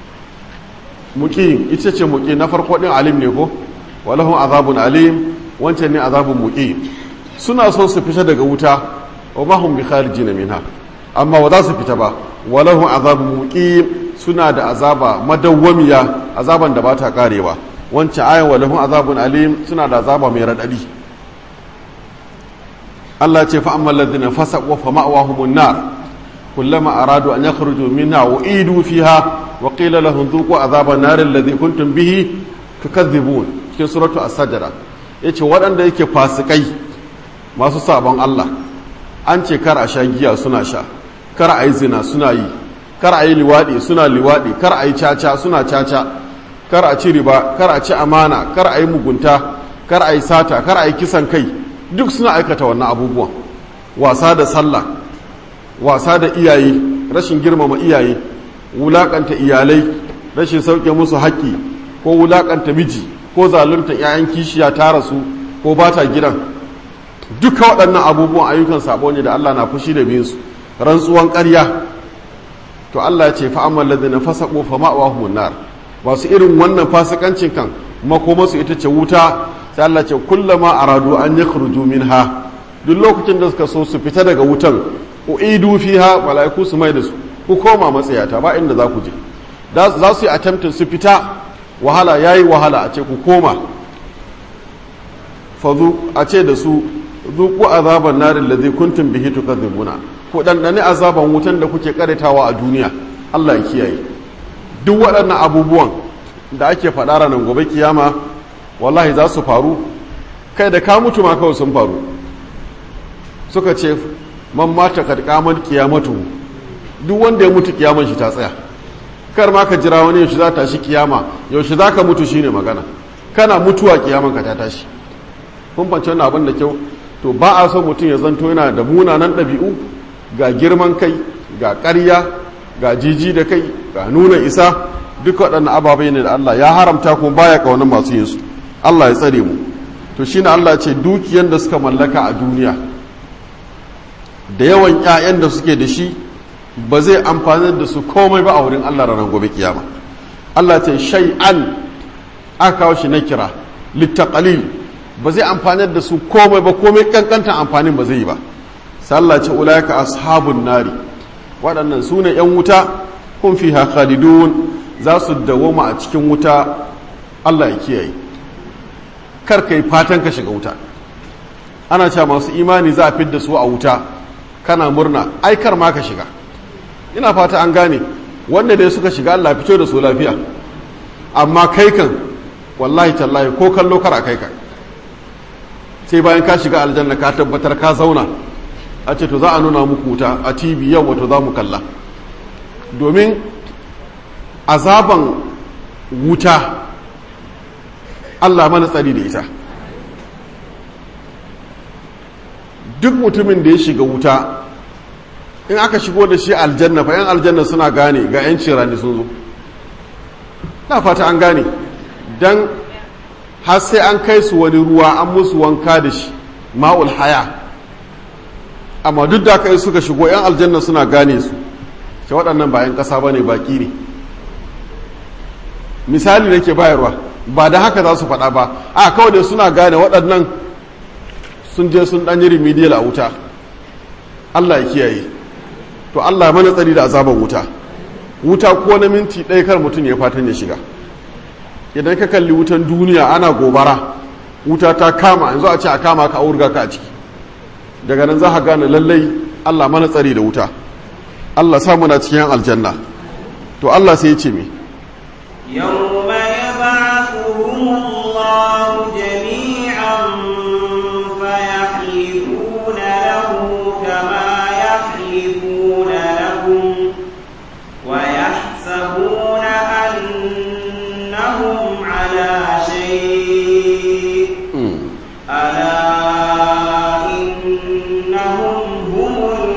muqim ita ce muqim na farko din alim ne ko walahum azabun alim wancan ne azabun muqim suna so su fita daga wuta wa ma hum bikharijin minha amma ba za su fita ba walahum azabun muqim suna da azaba madawwamiya azaban da ba ta karewa wancan ayan walahun azabun alim suna da azaba mai raɗaɗi Allah ce fa amma ladina fasaqu fa ma'wahumun nar kullama aradu an yakhruju minha u'idu fiha wa qila lahum dhuqu azaban nar alladhi kuntum bihi tukadhibun cikin suratu as-sajda yace waɗanda yake fasikai masu sabon Allah an ce kar a sha giya suna sha kar a yi zina suna yi kar a yi liwaɗi suna liwaɗi kar a yi caca suna caca kar a ci riba kar a ci amana kar a yi mugunta kar a yi sata kar a yi kisan kai duk suna aikata wannan abubuwan wasa da sallah wasa da iyaye rashin girmama iyaye wulakanta iyalai rashin sauke musu haƙƙi ko wulakanta miji ko zalunta 'ya'yan kishiya ta rasu ko ba ta gidan duka waɗannan abubuwan ayyukan sabo ne da Allah na fushi da binsu rantsuwan ƙarya to Allah ya ce fa amma ladina fasaqu fa ma'wahum nar masu irin wannan fasikancin kan makoma su ita ce wuta sai Allah ce kullama aradu an yakhruju minha duk lokacin da suka so su fita daga wutan uidu fiha malaiku su mai da su ku koma matsayata ba inda za ku je za su yi attempting su fita wahala yayi wahala a ce ku koma fazu a ce da su zuku azaban narin ladhi kuntum bihi tukadzibuna ku ɗanɗani azaban wutan da kuke karitawa a duniya Allah ya kiyaye duk waɗannan abubuwan da ake faɗa ranar gobe kiyama wallahi za su faru kai da ka mutu ma kawai sun faru suka ce man mata kad kamar kiyamatu duk wanda ya mutu kiyaman shi ta tsaya kar ma ka jira wani yaushe za ta shi kiyama yaushe za ka mutu shine magana kana mutuwa kiyaman ka ta tashi kun fance wannan abin da kyau to ba a so mutum ya zanto yana da munanan ɗabi'u ga girman kai ga ƙarya ga jiji da kai ga nuna isa duk waɗannan ababai ne da Allah ya haramta kuma baya ƙaunar masu yin su Allah ya tsare mu to shine Allah ce dukiyan da suka mallaka a duniya da yawan ƴaƴan da suke da shi ba zai amfani da su komai ba a wurin Allah ranar gobe kiyama Allah ce shay'an aka kawo shi na kira littaqalil ba zai amfani da su komai ba komai kankantan amfanin ba zai yi ba sallah ce ulaika ashabun nari waɗannan su ne ‘yan wuta kun fi khalidun za su dawoma a cikin wuta Allah ya kiyaye kar ka yi fatan ka shiga wuta ana cewa masu imani za a fidda su a wuta kana murna ai kar ma ka shiga ina fata an gane wanda dai suka shiga Allah fito da su lafiya amma kai kan wallahi tallahi ko kallo kar a kai ka sai bayan ka shiga aljanna ka tabbatar ka zauna a ce to za a nuna muku wuta a tv yau wato za mu kalla domin azaban wuta allah mana tsari da ita duk mutumin da ya shiga wuta in aka shigo da shi aljanna fa yan aljanna suna gane ga 'yan cirani sun zo na fata an gane don har sai an kai su wani ruwa an musu wanka da shi ma'ul haya amma duk da aka yi suka shigo 'yan aljanna suna gane su ce waɗannan bayan ƙasa ba ne baƙi ne misali da ke bayarwa ba da haka za su faɗa ba a kawai da suna gane waɗannan sun je sun ɗanyi remedial a wuta allah ya kiyaye to allah mana tsari da azaban wuta wuta ko na minti ɗaya kar mutum ya fatan ya shiga idan ka kalli wutan duniya ana gobara wuta ta kama yanzu a ce a kama ka aurga ka a ciki daga nan za ka gane lallai allah mana tsari da wuta allah sa muna cikin aljanna to allah sai ya ce me يوم يبعثهم الله جميعا فيحلفون له كما يحلفون لكم ويحسبون أنهم على شيء ألا إنهم هم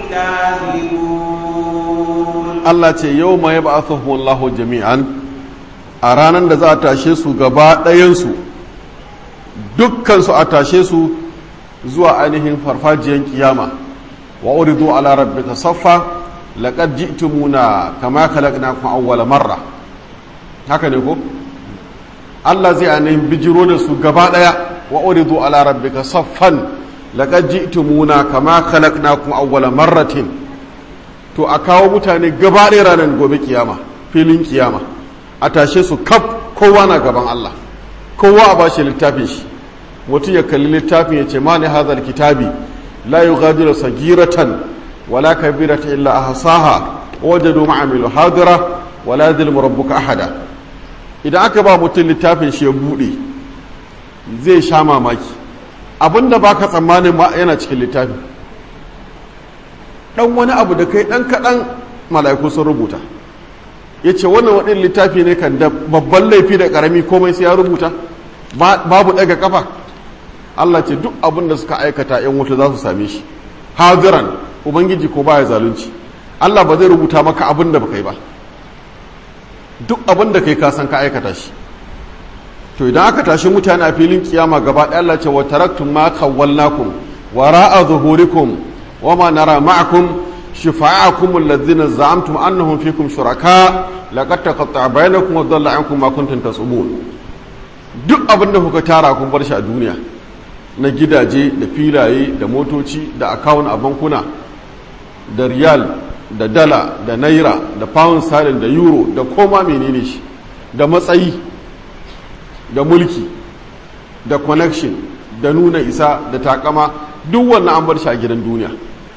الكاذبون Allah ce yau ma ya ba'athuhumullahu jami'an a ranar da za a tashe su gaba ɗayansu dukkansu a tashe su zuwa ainihin farfajiyar kiyama wa uridu ala rabbika saffa laqad ji'tumuna kama khalaqnakum awwala marra haka ne ko Allah zai ainihin bijiro da su gaba ɗaya wa uridu ala rabbika saffan laqad ji'tumuna kama khalaqnakum awwala marratin to a kawo mutane gaba ɗaya ranar gobe kiyama filin kiyama a tashe su kaf kowa na gaban Allah kowa a bashi littafin shi mutum ya kalli littafin ya ce ma ne hazal kitabi la yughadiru sagiratan wala kabirata illa ahsaha wajadu ma'amilu hadira wala yadhlimu rabbuka ahada idan aka ba mutum littafin shi ya bude zai sha mamaki abinda baka tsammanin ma yana cikin littafin dan wani abu da kai dan kaɗan mala'iku sun rubuta ya ce wannan waɗin littafi ne kan da babban laifi da ƙarami komai sai ya rubuta babu ɗaga kafa Allah ce duk abin da suka aikata yan wuta za su same shi hadiran ubangiji ko baya zalunci Allah ba zai rubuta maka abin da baka yi ba duk abin da kai ka san ka aikata shi to idan aka tashi mutane a filin kiyama gaba ɗaya Allah ce wa taraktum ma khawwalnakum wara'a zuhurikum وما نرى معكم شفعاءكم الذين زعمتم أنهم فيكم شركاء لقد تقطع بينكم وضل عنكم ما كنتم تصبون duk abin da kuka tara kun bar shi a duniya na gidaje da filaye da motoci da akawun a bankuna da riyal da dala da naira da pound sterling da euro da koma menene shi da matsayi da mulki da connection da nuna isa da takama duk wannan an bar shi a gidan duniya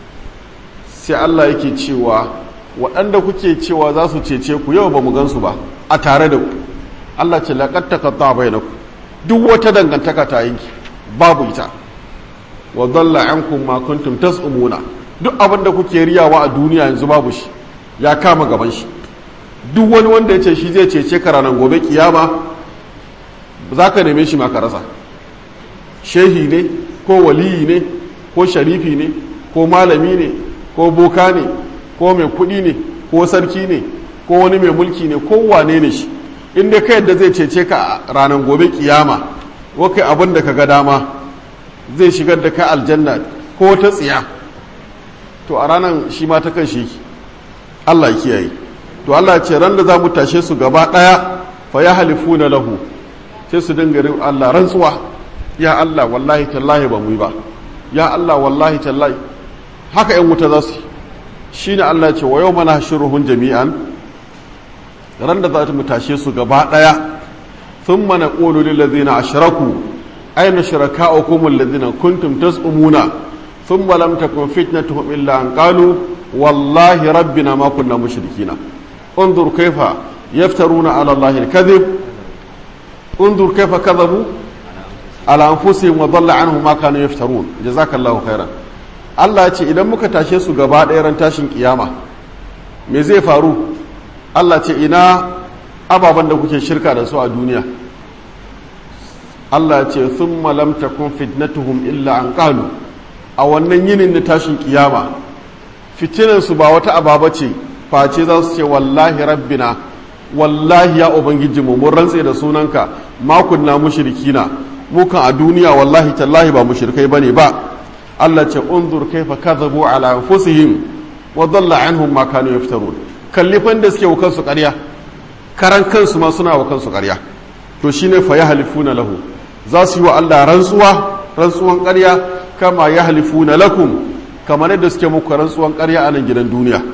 sai Allah yake cewa waɗanda kuke cewa za su cece ku yau ba mu gansu ba a tare da ku Allah ce laƙar takatta bai na ku duk wata dangantaka ta yanki babu ita wa dalla ankum ma kuntum tas'umuna duk abin da kuke riyawa a duniya yanzu babu shi ya kama gaban shi duk wani wanda ya ce shi zai cece ka ranar gobe kiyama za ka neme shi ma ka rasa shehi ne ko waliyi ne ko sharifi ne ko malami ne ko boka ne ko mai kuɗi ne ko sarki ne ko wani mai mulki ne ko wane ne shi inda ka yadda zai cece ka a ranar gobe kiyama wakai abin da ka ga dama zai shigar da ka aljanna ko ta tsiya to a ranar shi ma ta kan shi Allah ya kiyaye to Allah ce ran da za mu tashe su gaba ɗaya fa ya halifu na lahu sai su dinga Allah rantsuwa ya Allah wallahi tallahi ba mu yi ba ya Allah wallahi tallahi haka ‘yan wuta za su shi ne Allah ce wa yau mana shiruhun jami'an ran da za mu tashe su gaba ɗaya sun mana ƙolu lillazina ashraku aina shuraka'ukum allazina kuntum tas'umuna thumma lam takun fitnatuhum illa an qalu wallahi rabbina ma kunna mushrikina انظر كيف يفترون على الله الكذب undur kaifa kadhabu ala anfusihim wa dhalla anhum ma kanu yaftarun jazakallahu khairan Allah ya ce idan muka tashe su gaba ɗaya ran tashin kiyama me zai faru Allah ce ina ababen da kuke shirka da su a duniya Allah ya ce thumma lam takun fitnatuhum illa an qalu a wannan yinin na tashin kiyama fitinan su ba wata ababa ce face za su ce wallahi rabbina wallahi ya ubangijinmu mun rantse da sunanka ma kunna mushrikina mukan a duniya wallahi tallahi ba mushrikai bane ba Allah ce unzur kaifa kadhabu ala anfusihim wa dhalla anhum ma kanu yaftarun kallifan da suke wa kansu ƙarya karan kansu ma suna wa kansu ƙarya to shine fa yahlifuna lahu za su yi wa Allah rantsuwa rantsuwan ƙarya kama yahlifuna lakum kamar yadda suke muku rantsuwan ƙarya a nan gidan duniya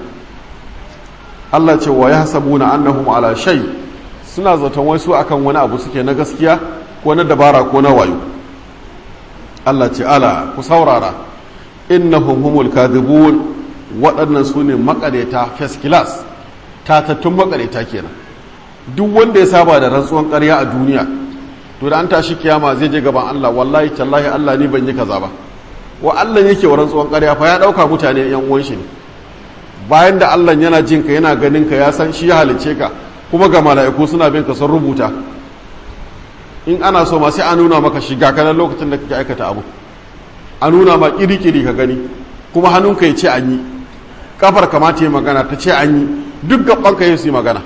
Allah ce wa yahsabuna annahum ala shay suna zaton wasu akan wani abu suke na gaskiya ko na dabara ko na wayo Allah ce ala ku saurara innahum humul kadhibun waɗannan su ne makareta first class tatattun makareta kenan duk wanda ya saba da rantsuwan ƙarya a duniya to da an tashi kiyama zai je gaban Allah wallahi tallahi Allah ni ban yi kaza ba wa Allah yake wa rantsuwan ƙarya fa ya ɗauka mutane yan uwan shi ne bayan da Allah yana jin ka yana ganin ka ya san shi ya halice ka kuma ga mala'iku suna bin ka sun rubuta in ana so ma sai a nuna maka shiga kanan lokacin da kake aikata abu a nuna ma kiri-kiri ka gani kuma hannunka ya ce an yi kafar kamata yi magana ta ce an yi duk gabanka ya su yi magana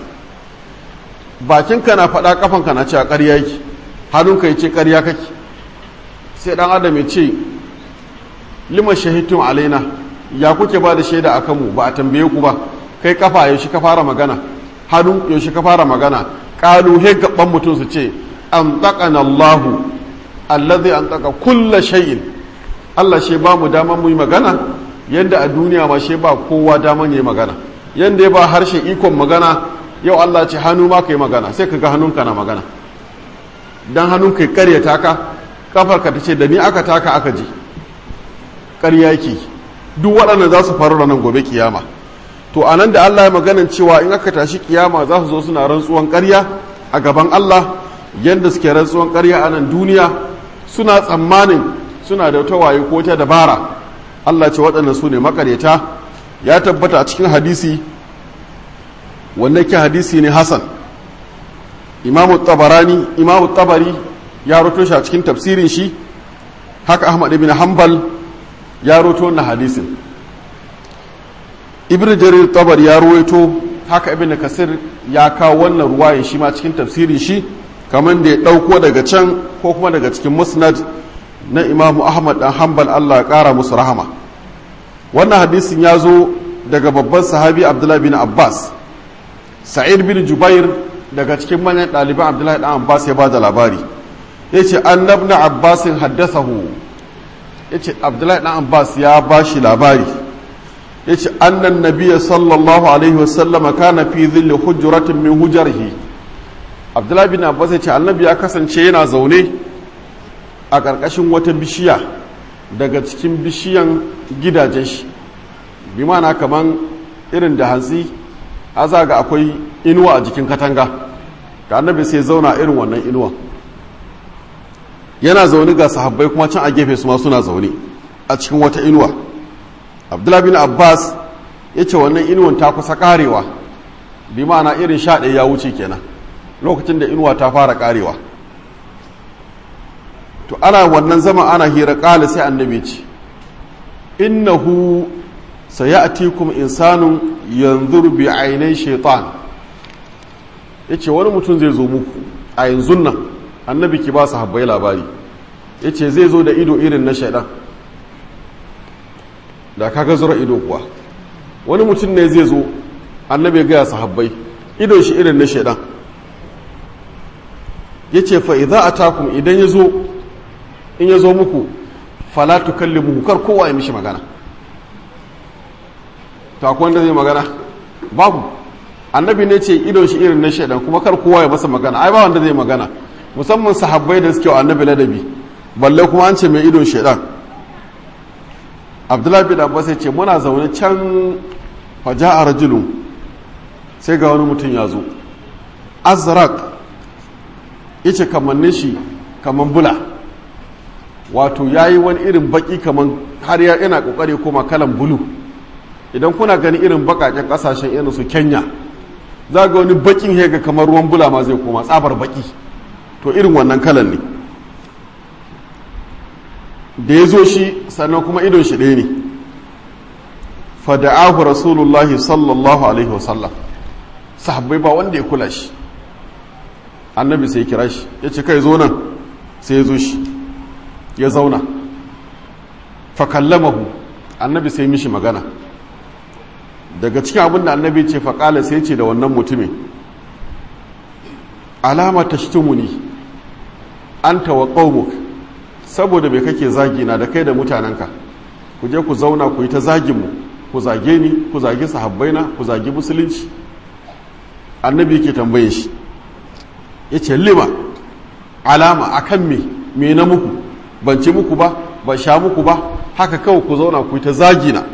bakinka na faɗa kafanka na ce a ƙarya yake hannunka ya ce ƙarya kake sai ɗan adam ya ce liman shahidtum alaina ya kuke ba da shaida a kanmu ba a tambaye ku ba kai kafa yaushe ka fara magana hannu yaushe ka fara magana ƙalu he gaban mutum su ce an taƙana Allahu allazi an taƙa kulla shay'in Allah shi ba mu daman mu yi magana yadda a duniya ma shi ba kowa daman ya yi magana yadda ya ba harshe ikon magana yau Allah ce hannu ma ka yi magana sai ka ga hannunka na magana dan hannunka ya karyata ka kafarka ta ce da ni aka taka aka ji ƙarya yake duk waɗannan za su faru ranar gobe kiyama to a nan da Allah ya maganin cewa in aka tashi kiyama za su zo suna rantsuwan ƙarya a gaban Allah yadda suke rantsuwan ƙarya a nan duniya suna tsammanin suna da wata waye ko ta dabara Allah ce waɗannan su ne makaryata ya tabbata a cikin hadisi wanda ke hadisi ne Hassan imamu tabarani imamu tabari ya roto shi a cikin tafsirin shi haka Ahmad ibn Hanbal ya roto wannan hadisin ibn jarir tabar ya ruwaito haka ibn kasir ya kawo wannan ruwayan shi ma cikin tafsirin shi kamar da ya ɗauko daga can ko kuma daga cikin musnad na imamu ahmad dan hanbal allah ya ƙara musu rahama wannan hadisin ya zo daga babban sahabi abdullahi bin abbas sa'id bin jubair daga cikin manyan ɗaliban abdullahi dan abbas ya ba da labari ya ce annabna abbasin haddasahu ya ce abdullahi dan abbas ya ba shi labari ya ce annan nabiya sallallahu alaihi wasallama kana fi zilli hujjuratin min hujjarhi abdullahi bin abbas ya ce annabi ya kasance yana zaune a ƙarƙashin wata bishiya daga cikin bishiyan gidajen shi bi mana kaman irin da hantsi a zaga akwai inuwa a jikin katanga da annabi sai zauna irin wannan inuwa yana zaune ga sahabbai kuma can a gefe su ma suna zaune a cikin wata inuwa abdullahi bin abbas ya ce wannan inuwan ta kusa karewa bi ma'ana irin sha ɗaya ya wuce kenan lokacin da inuwa ta fara karewa to ana wannan zama ana hira ƙala sai annabi ce innahu sayatikum insanun yanzur bi ainai shaitan yace wani mutum zai zo muku a yanzu nan annabi ki ba su habbai labari yace zai zo da ido irin na shaidan da kaga zura ido kuwa wani mutum ne zai zo annabi ya gaya sahabbai idon shi irin na shaidan ya ce fa idza atakum idan ya zo in ya zo muku fala tukallimuhu kar kowa ya mishi magana to akwai wanda zai magana babu annabi ne ce idon shi irin na shaidan kuma kar kowa ya masa magana ai ba wanda zai magana musamman sahabbai da suke wa annabi ladabi balle kuma an ce mai idon shaidan abdullahi bin abbas ya ce muna zaune can faja a rajulun sai ga wani mutum ya zo azrak yace kamannin shi kaman bula wato yayi wani irin baki kaman har ya yana kokari koma kalan bulu idan kuna gani irin bakaken kasashen irin su Kenya za ga wani bakin hega kamar ruwan bula ma zai koma tsabar baki to irin wannan kalan ne da ya zo shi sannan kuma idon shi ɗaya ne fada'ahu rasulullahi sallallahu alaihi wasallam sahabbai ba wanda ya kula shi annabi sai kira shi ya ce kai zo nan sai ya zo shi ya zauna fakallamahu annabi sai mishi magana daga cikin abin da annabi ce faƙala sai ce da wannan mutumin alama ta shitumuni an tawa ƙaumuk saboda bai kake zagina da kai da mutanenka ku je ku zauna ku yi ta zaginmu ku zage ni ku zagi sahabbaina ku zagi musulunci annabi ke tambaye shi ya ce lima alama akan me me na muku ban ce muku ba ban sha muku ba haka kawai ku zauna ku yi ta zagina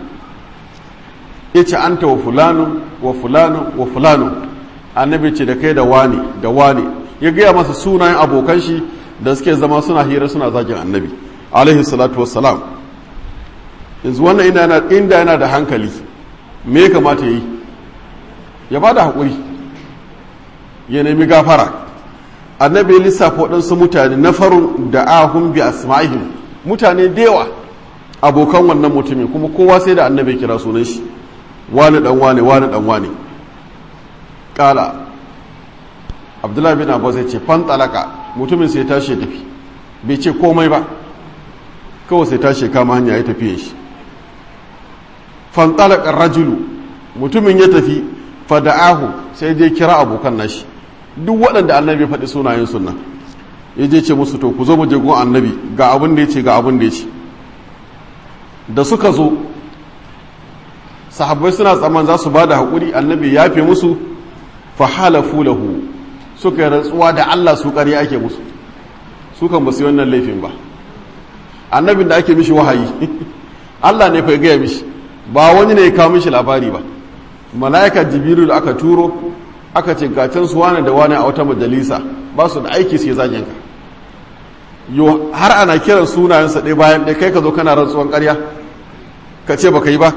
ya ce an ta wa fulanu wa fulanu wa fulanu annabi ce da kai da wani da wani ya gaya masa sunayen abokan shi da suke zama suna hira suna zagin annabi alaihi salatu wassalam yanzu wannan inda yana da hankali me ya kamata yi ya ba da haƙuri ya nemi gafara annabi ya lissafa waɗansu mutane na farin da ahun bi asma'ihim mutane da yawa abokan wannan mutumin kuma kowa sai da annabi kira sunan shi wani dan wane wani dan wane kala abdullahi bin abbas ya ce fan talaka mutumin sai tashi tafi bai ce komai ba kawai sai tashi kama hanya ya tafiye shi fan talaka rajulu mutumin ya tafi fada'ahu sai dai kira abokan nashi duk waɗanda annabi faɗi sunayen sunna ya je ce musu to ku zo mu je gun annabi ga abin da ya ce ga abin da ya ce da suka zo sahabbai suna tsaman za su ba da haƙuri annabi ya fi musu fahalafu lahu suka yi rantsuwa da Allah su ƙarya ake musu su kan ba su yi wannan laifin ba annabin da ake mishi wahayi Allah ne fa gaya mishi ba wani ne ya kawo mishi labari ba mala'ika jibiru da aka turo aka ce gacin su wane da wane a wata majalisa ba su da aiki sai zagin ka yo har ana kiran sunayensa ɗaya bayan ɗaya kai ka zo kana rantsuwan ƙarya ka ce baka yi ba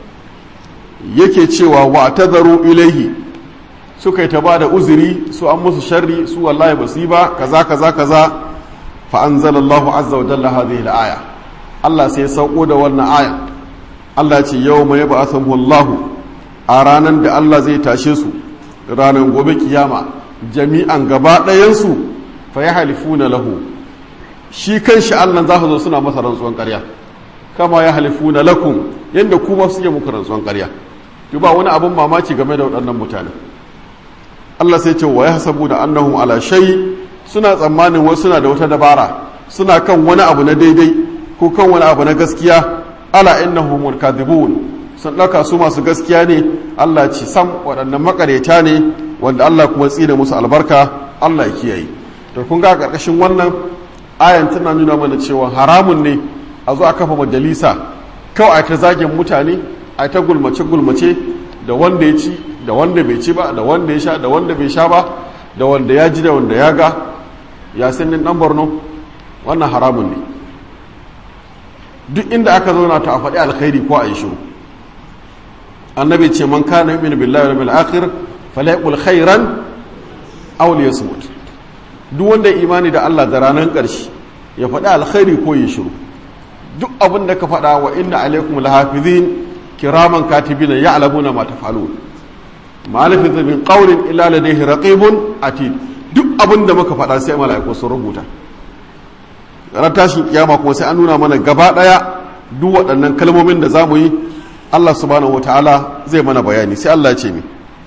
yake cewa wa tazaru ilaihi suka yi ta ba da uzuri su an musu sharri su wallahi ba su yi ba kaza kaza kaza fa anzalallahu azza wa jalla hadhihi al-aya Allah sai ya sauko da wannan aya Allah ce yawma yab'athuhu Allah a ranan da Allah zai tashe su ranan gobe kiyama jami'an gaba ɗayan su fa yahlifuna lahu shi kanshi Allah za su zo suna masa rantsuwan ƙarya kama ya halifuna lakum yanda kuma suke muku rantsuwan ƙarya ki ba wani abin mamaki game da waɗannan mutane Allah sai ce wa ya hasabu da annahum ala shay suna tsammanin wasu suna da wata dabara suna kan wani abu na daidai ko kan wani abu na gaskiya ala innahum kadhibun sun ɗauka su masu gaskiya ne Allah ci sam waɗannan makareta ne wanda Allah kuma tsine musu albarka Allah ya kiyaye to kun ga ƙarƙashin wannan ayan tana nuna mana cewa haramun ne a zo a kafa majalisa kawai a ta zagin mutane a ta gulmace-gulmace da wanda ya ci da wanda bai ci ba da wanda ya sha da wanda bai sha ba da wanda ya ji da wanda ya ga ya sannin dan borno wannan haramun ne duk inda aka zauna ta a faɗi alkhairi ko a yi shiru annabi ce man kana yu'minu billahi wal akhir falyaqul khairan aw liyasmut duk wanda imani da Allah da ranar ƙarshe ya faɗi alkhairi ko yi shiru duk abin da ka faɗa wa inna alaikum lahafizin kiraman katibina ya'lamuna ma taf'alun ma lafiza min qawlin illa ladayhi raqibun atid duk abin da muka faɗa sai mala'iku sun rubuta ran tashin kiyama kuma sai an nuna mana gaba daya duk waɗannan kalmomin da zamu yi Allah subhanahu wataala zai mana bayani sai Allah ya ce ni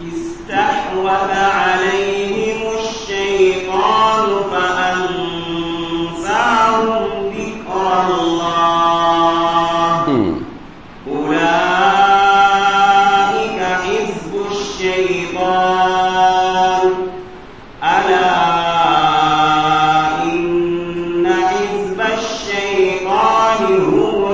استحوذ عليهم الشيطان فأنساهم ذكر الله أولئك حزب الشيطان ألا إن حزب الشيطان هم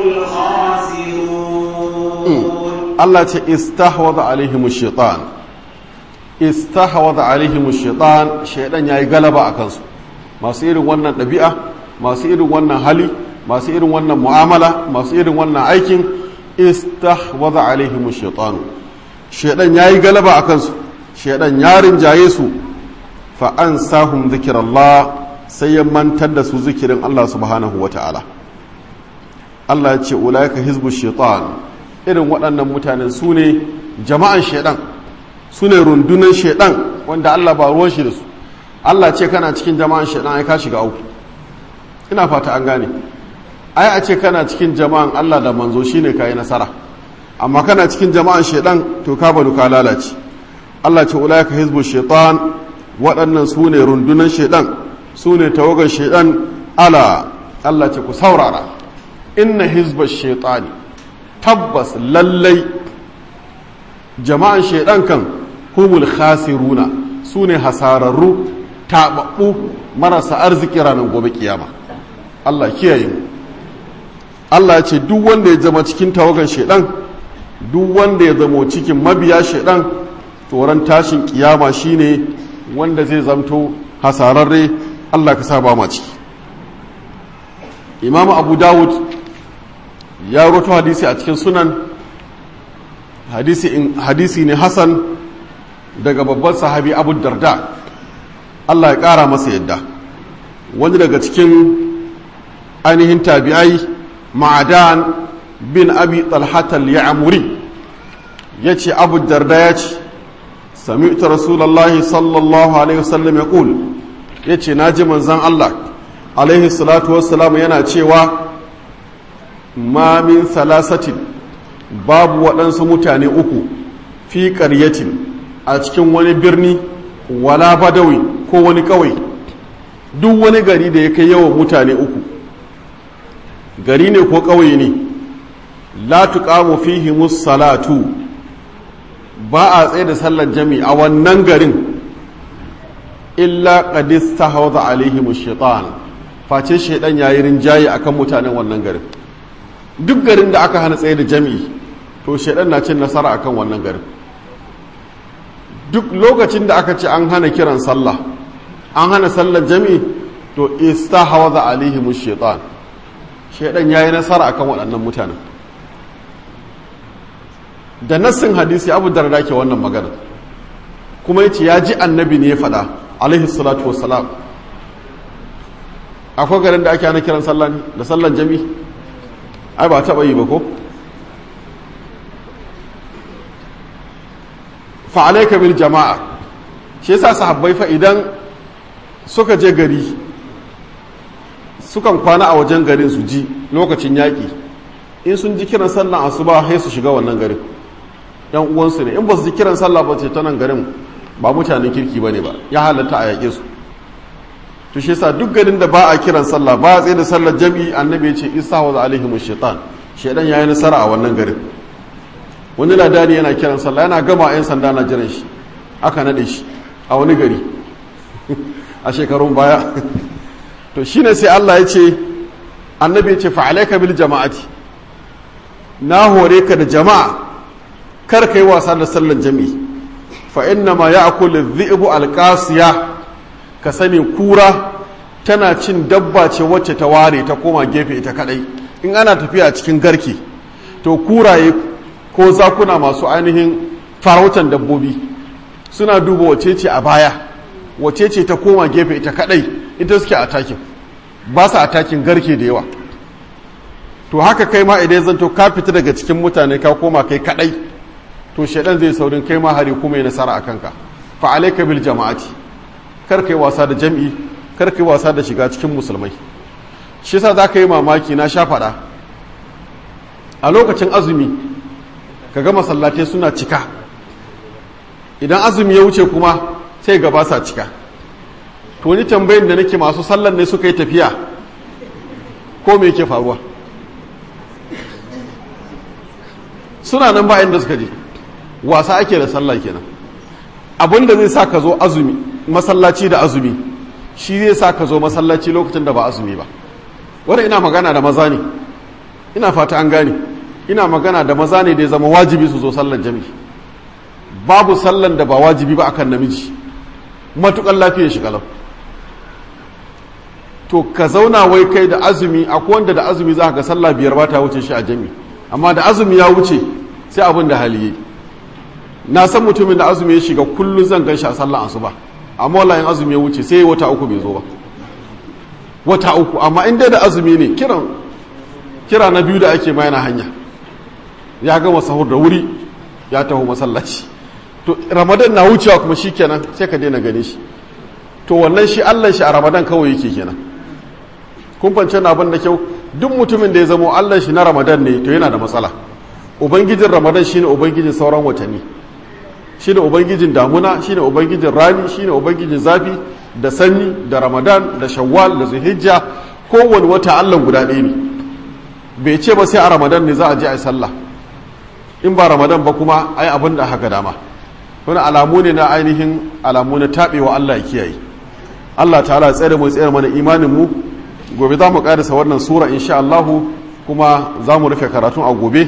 الخاسرون Allah ce istahwadha alaihim shaitan istahwadha alaihim shaitan shaitan yayi galaba a kansu masu irin wannan ɗabi'a masu irin wannan hali masu irin wannan mu'amala masu irin wannan aikin istahwaza alaihim shaitanu shaidan yayi galaba a kansu shaidan ya rinjaye su fa ansahum zikrallah sai ya mantar da su zikirin Allah subhanahu wata'ala Allah ya ce ulaika hizbu shaitan irin waɗannan mutanen su ne jama'an shaidan su ne rundunan shaidan wanda Allah ba ruwan shi da su Allah ce kana cikin jama'an shaidan ai ka shiga uku ina fata an gane ai a ce kana cikin jama'an Allah da manzo shine kai nasara amma kana cikin jama'an shaidan to ka banu ka lalace Allah ce ulaika hizbu shaitan waɗannan su ne rundunan shaidan su ne tawagar shaidan ala Allah ce ku saurara inna hizba shaitani tabbas lallai jama'an shaidan kan humul khasiruna su ne hasararru taɓaɓɓu marasa arziki ranar gobe kiyama Allah kiyaye mu Allah ce duk wanda ya zama cikin tawagan shaidan duk wanda ya zama cikin mabiya shaidan tsoron tashin kiyama shine wanda zai zamto hasararre Allah ka sa ba ma ciki Imam Abu Dawud ya roto hadisi a cikin sunan hadisi, hadisi ne Hassan daga babban sahabi Abu Darda Allah ya ƙara masa yadda wani daga cikin ainihin tabi'ai ma'adan bin abi talhatal ya'muri ya ce abu darda ya ce sami'ta rasulallahi sallallahu alaihi wasallam ya ƙul ya ce na ji manzan Allah alaihi salatu wassalam yana cewa ma min salasatin babu waɗansu mutane uku fi ƙaryatin a cikin wani birni wala badawi ko wani ƙawai duk wani gari da ya kai yawan mutane uku gari ne ko ƙauye ne la tuqamu fihi salatu ba a tsaye da sallar jami a wannan garin illa qad istahawza alaihim shaitan face shaidan yayi rinjaye akan mutanen wannan garin duk garin da aka hana tsaye da jami'i to shaidan na cin nasara akan wannan garin duk lokacin da aka ce an hana kiran sallah an hana sallar jami'i to istahawza alaihim shaitan shaidan ya yi nasara akan waɗannan mutanen da nassin hadisi abu darda ke wannan magana kuma ya ce ya ji annabi ne ya faɗa alaihi salatu wassalam akwai garin da ake hana kiran sallah ne da sallan jami ai ba taɓa yi ba ko fa'alaika bil jama'a shi yasa sahabbai fa idan suka je gari sukan kwana a wajen garin su ji lokacin yaƙi in sun ji kiran sallan asuba sai su shiga wannan garin yan uwansu ne in ba su ji kiran sallah ba ce ta nan garin ba mutanen kirki ba ne ba ya halatta a yaƙe su to shi yasa duk garin da ba a kiran sallah ba a tsaye da sallar jami'i annabi ya ce isa wa alaihim shaitan shaitan yayi nasara a wannan garin wani ladani yana kiran sallah yana gama yan sanda na jiran shi aka nade shi a wani gari a shekarun baya to shine sai Allah ya ce annabi ya ce fa'alaika bil jama'ati na hore ka da jama'a kar ka yi wasa da sallar jami'i fa inna ma ya'kulu dhi'bu alqasiya ka sani kura tana cin dabba ce wacce ta ware ta koma gefe ita kadai in ana tafiya cikin garke to kuraye ko zakuna masu ainihin farautan dabbobi suna duba wace ce a baya wace ce ta koma gefe ita kadai ita suke atakin ba su atakin garke da yawa to haka kai ma idan zanto ka fita daga cikin mutane ka koma kai kadai to shaidan zai saurin kai ma hari kuma ya nasara a kanka fa alayka bil jama'ati kar kai wasa da jam'i kar kai wasa da shiga cikin musulmai shi yasa zaka yi mamaki na sha fada a lokacin azumi kaga masallatai suna cika idan azumi ya wuce kuma sai gaba sa cika to ni tambayin da nake masu sallan ne suka yi tafiya ko me yake faruwa suna nan ba inda suka je wasa ake da sallah kenan abin da zai sa ka zo azumi masallaci da azumi shi zai sa ka zo masallaci lokacin da ba azumi ba wanda ina magana da maza ne ina fata an gane ina magana da maza ne da ya zama wajibi su zo sallar jami'i babu sallan da ba wajibi ba akan namiji matukan lafiyar shi kalau to ka zauna wai kai da azumi akwai wanda da azumi za ga sallah biyar ba ta wuce shi a jami amma da azumi ya wuce sai abin da hali yi na san mutumin da azumi ya shiga kullum zan gan shi a sallah asuba amma wallahi in azumi ya wuce sai wata uku bai zo ba wata uku amma in dai da azumi ne kiran kira na biyu da ake ma yana hanya ya gama sahur da wuri ya taho masallaci to ramadan na wucewa kuma shikenan sai ka daina gane shi to wannan shi allah shi a ramadan kawai yake kenan kun fance na abin da kyau duk mutumin da ya zamo allah shi na ramadan ne to yana da matsala ubangijin ramadan shine ubangijin sauran watanni shine ubangijin damuna shine ubangijin rani shine ubangijin zafi da sanyi da ramadan da shawwal da zuhijja kowane wata allah guda ɗaya ne bai ce ba sai a ramadan ne za a je a yi sallah in ba ramadan ba kuma ai abin da haka dama wani alamu ne na ainihin alamu na taɓewa allah ya kiyaye allah ta'ala tsere mu tsere mana imanin mu gobe za mu ƙarisa wannan sura insha allahu kuma za mu rufe karatun a gobe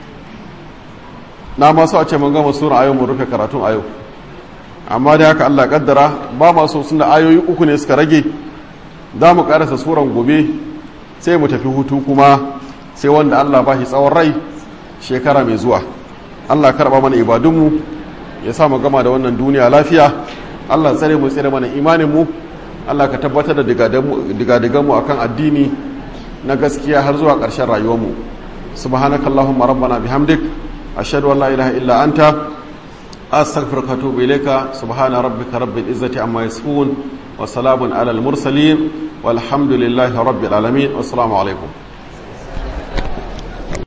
na masu a ce mun gama sura a yau mu rufe karatun a yau amma da haka allah kaddara ba masu suna ayoyi uku ne suka rage za mu ƙarisa suran gobe sai mu tafi hutu kuma sai wanda allah ba shi tsawon rai shekara mai zuwa allah karɓa mana ibadunmu ya sa mu gama da wannan duniya lafiya allah tsare mu tsare mana imaninmu allah ka tabbatar da digadiganmu a kan addini na gaskiya har zuwa ƙarshen rayuwarmu subhanakallahumma rabbana bihamdik ashhadu an la ilaha illa anta astaghfiruka wa atubu ilayka subhana rabbika rabbil izzati amma yasifun wa salamun alal mursalin walhamdulillahi rabbil alamin wassalamu alaikum